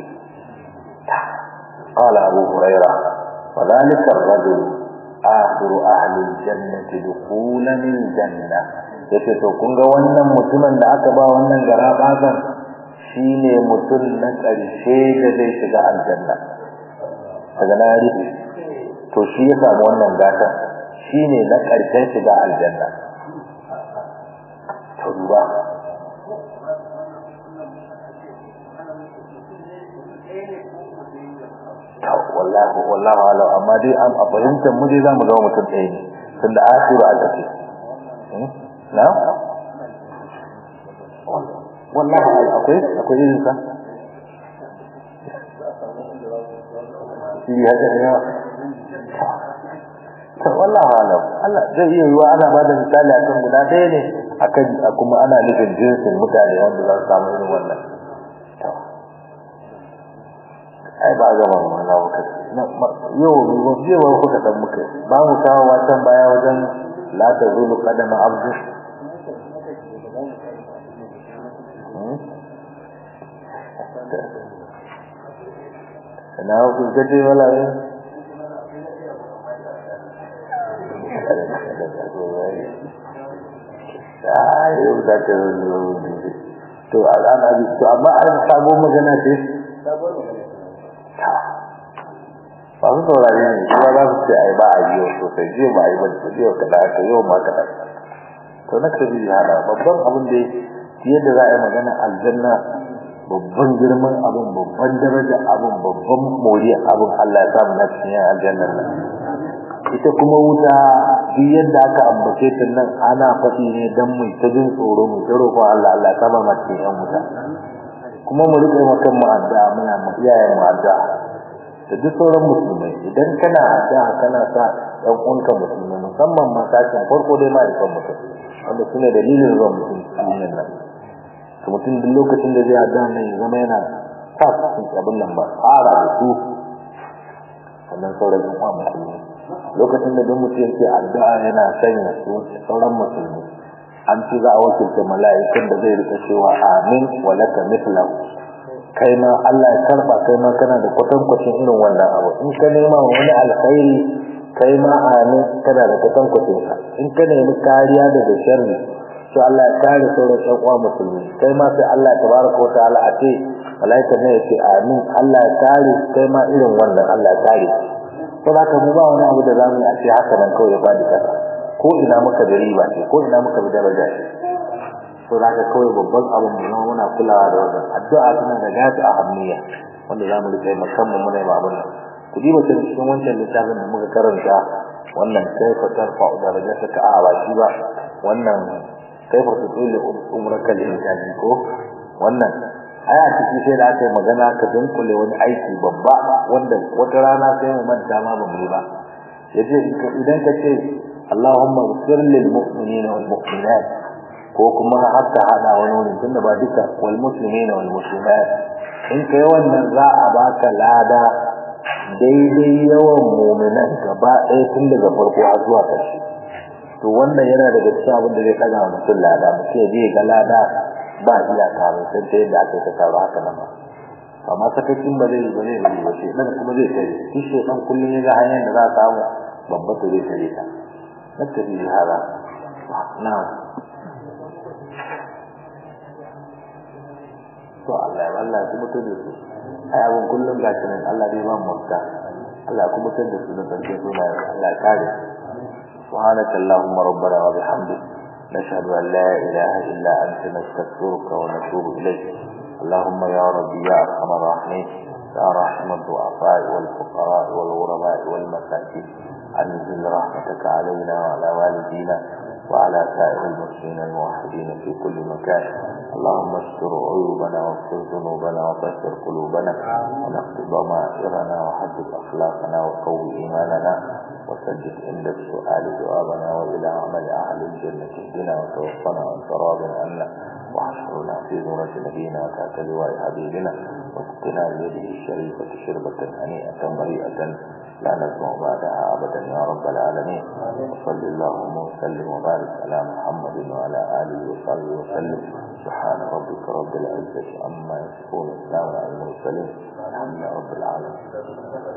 qala abu hurairah wa dhalika ar-rajul akhiru ahli al-jannati dukhulan al-janna yace to kun ga wannan mutumin da aka ba wannan garabasan shine mutum na karshe da zai shiga aljanna daga na rufe to shi ya samu wannan gatan shine na karshen shiga aljanna to duba wallahi wallahi ala amma dai an a fahimtar mu dai zamu zama mutum ɗaya ne tunda akhiru a tafi na wallahi akwai akwai irin sa shi ya ga ne to wallahi ala Allah zai iya yiwa ana bada misali akan guda ɗaya ne akan kuma ana nufin jinsin mutane wanda za su samu irin wannan ai ba gama mana muka yau ba jiya ba kuka dan muka ba mu kawo watan baya wajen la ta zulu qadama abdu na ku gaje wala ne ai yau da ta zulu to al'ana to amma an sabo magana ce sabo magana ba su saurari ne kuma za su ce ai ba a yi sosai jiya ba a yi ba da jiya kaɗa ta yau ma kaɗa to na kaji ya hada babban abin da yadda za a yi magana aljanna babban girman abin babban daraja abin babban mori abin Allah ya samu na cikin yan aljannan nan ita kuma wuta duk yadda aka ambace ta nan ana faɗi ne don mai ta jin tsoro mai ta roƙon Allah Allah ya saba ma cikin yan wuta kuma mu rike makan mu addu'a muna mu iyayen mu addu'a da duk sauran musulmai idan kana addu'a kana sa ɗan uwanka musulmai musamman ma sashen farko dai ma ikon mutum wanda su ne dalilin zuwa mutum duniyar nan to mutum duk lokacin da zai addu'a nan ya zama yana sa cikin abin nan ba fara da su sannan sauran ɗan uwa musulmai lokacin da duk mutum yake addu'a yana sanya su sauran musulmai an ci za a wakilta mala'ikan da zai rika cewa amin wa laka mithlahu kai ma Allah ya karba kai ma kana da kwatankwacin irin wannan abu in ka nema wani alkhairi kai ma amin kana da katan kwatin in ka nemi kariya daga sharri to Allah ya kare sauran ɗan uwa musulmi kai ma sai Allah tabaraka wa ta'ala a ce malaika ne ya ce amin Allah ya kare kai ma irin wannan Allah ya kare ko za ka mu ba wani abu da zamu a ce haka nan kawai ya fadi kasa ko ina muka da riba ce ko ina muka da daraja ce to za ka kawai babban abu mu zama muna kulawa da wannan addu'a tana da gata a hanniya wanda za mu rika yi musamman muna yi abin nan ku diba ta cikin wancan littafin da muka karanta wannan kaifa tarfa darajataka a ba shi ba wannan kaifa tutul umraka lil insan ko wannan aya ciki sai da aka yi magana ka dunkule wani aiki babba wanda wata rana sai mu manta ma ba mu yi ba yace idan ka ce Allahumma ighfir lil mu'minina wal mu'minat ko kuma haka hada wani wurin tunda ba duka wal muslimina wal muslimat in kai wannan za a baka lada daidai yawan mu'minan gaba ɗaya tun daga farko har zuwa ƙarshe to wannan yana daga cikin abin da zai kaga wa mutum lada mutum ya je ga lada ba iyaka ba sai ta yadda aka ta taru haka nan ba amma sakacin ba zai ba zai bari ba shi dan kuma zai tare shi shi dan kullun ya ga hanyar da za a samu babba to zai tare ta nattabi hada na'am to Allah ya Allah ya kuma tada su ai abun kullum ga shi Allah dai ba mu mutta Allah ya kuma tada su da sarki suna Allah ya kare سبحانك اللهم ربنا وبحمدك نشهد أن لا إله إلا أنت نستغفرك ونتوب إليك اللهم يا ربي يا أرحم الراحمين يا رحم الضعفاء والفقراء والغرباء والمساكين أنزل رحمتك علينا وعلى والدينا وعلى سائر المسلمين الموحدين في كل مكان اللهم استر عيوبنا واغفر ذنوبنا وبشر قلوبنا ونقض ضمائرنا وحدث أخلاقنا وقوي إيماننا وسدد عند السؤال جوابنا وإلى عمل أهل الجنة اهدنا وتوفنا وانت راض عنا واحشرنا في زمرة نبينا وتحت لواء حبيبنا واسقنا بيده الشريفة شربة هنيئة مريئة لا نسمع بعدها أبدا يا رب العالمين وصل اللهم وسلم وبارك على محمد وعلى آله وصحبه وسلم سبحان ربك رب العزة عما يصفون السلام على المرسلين الحمد لله رب العالمين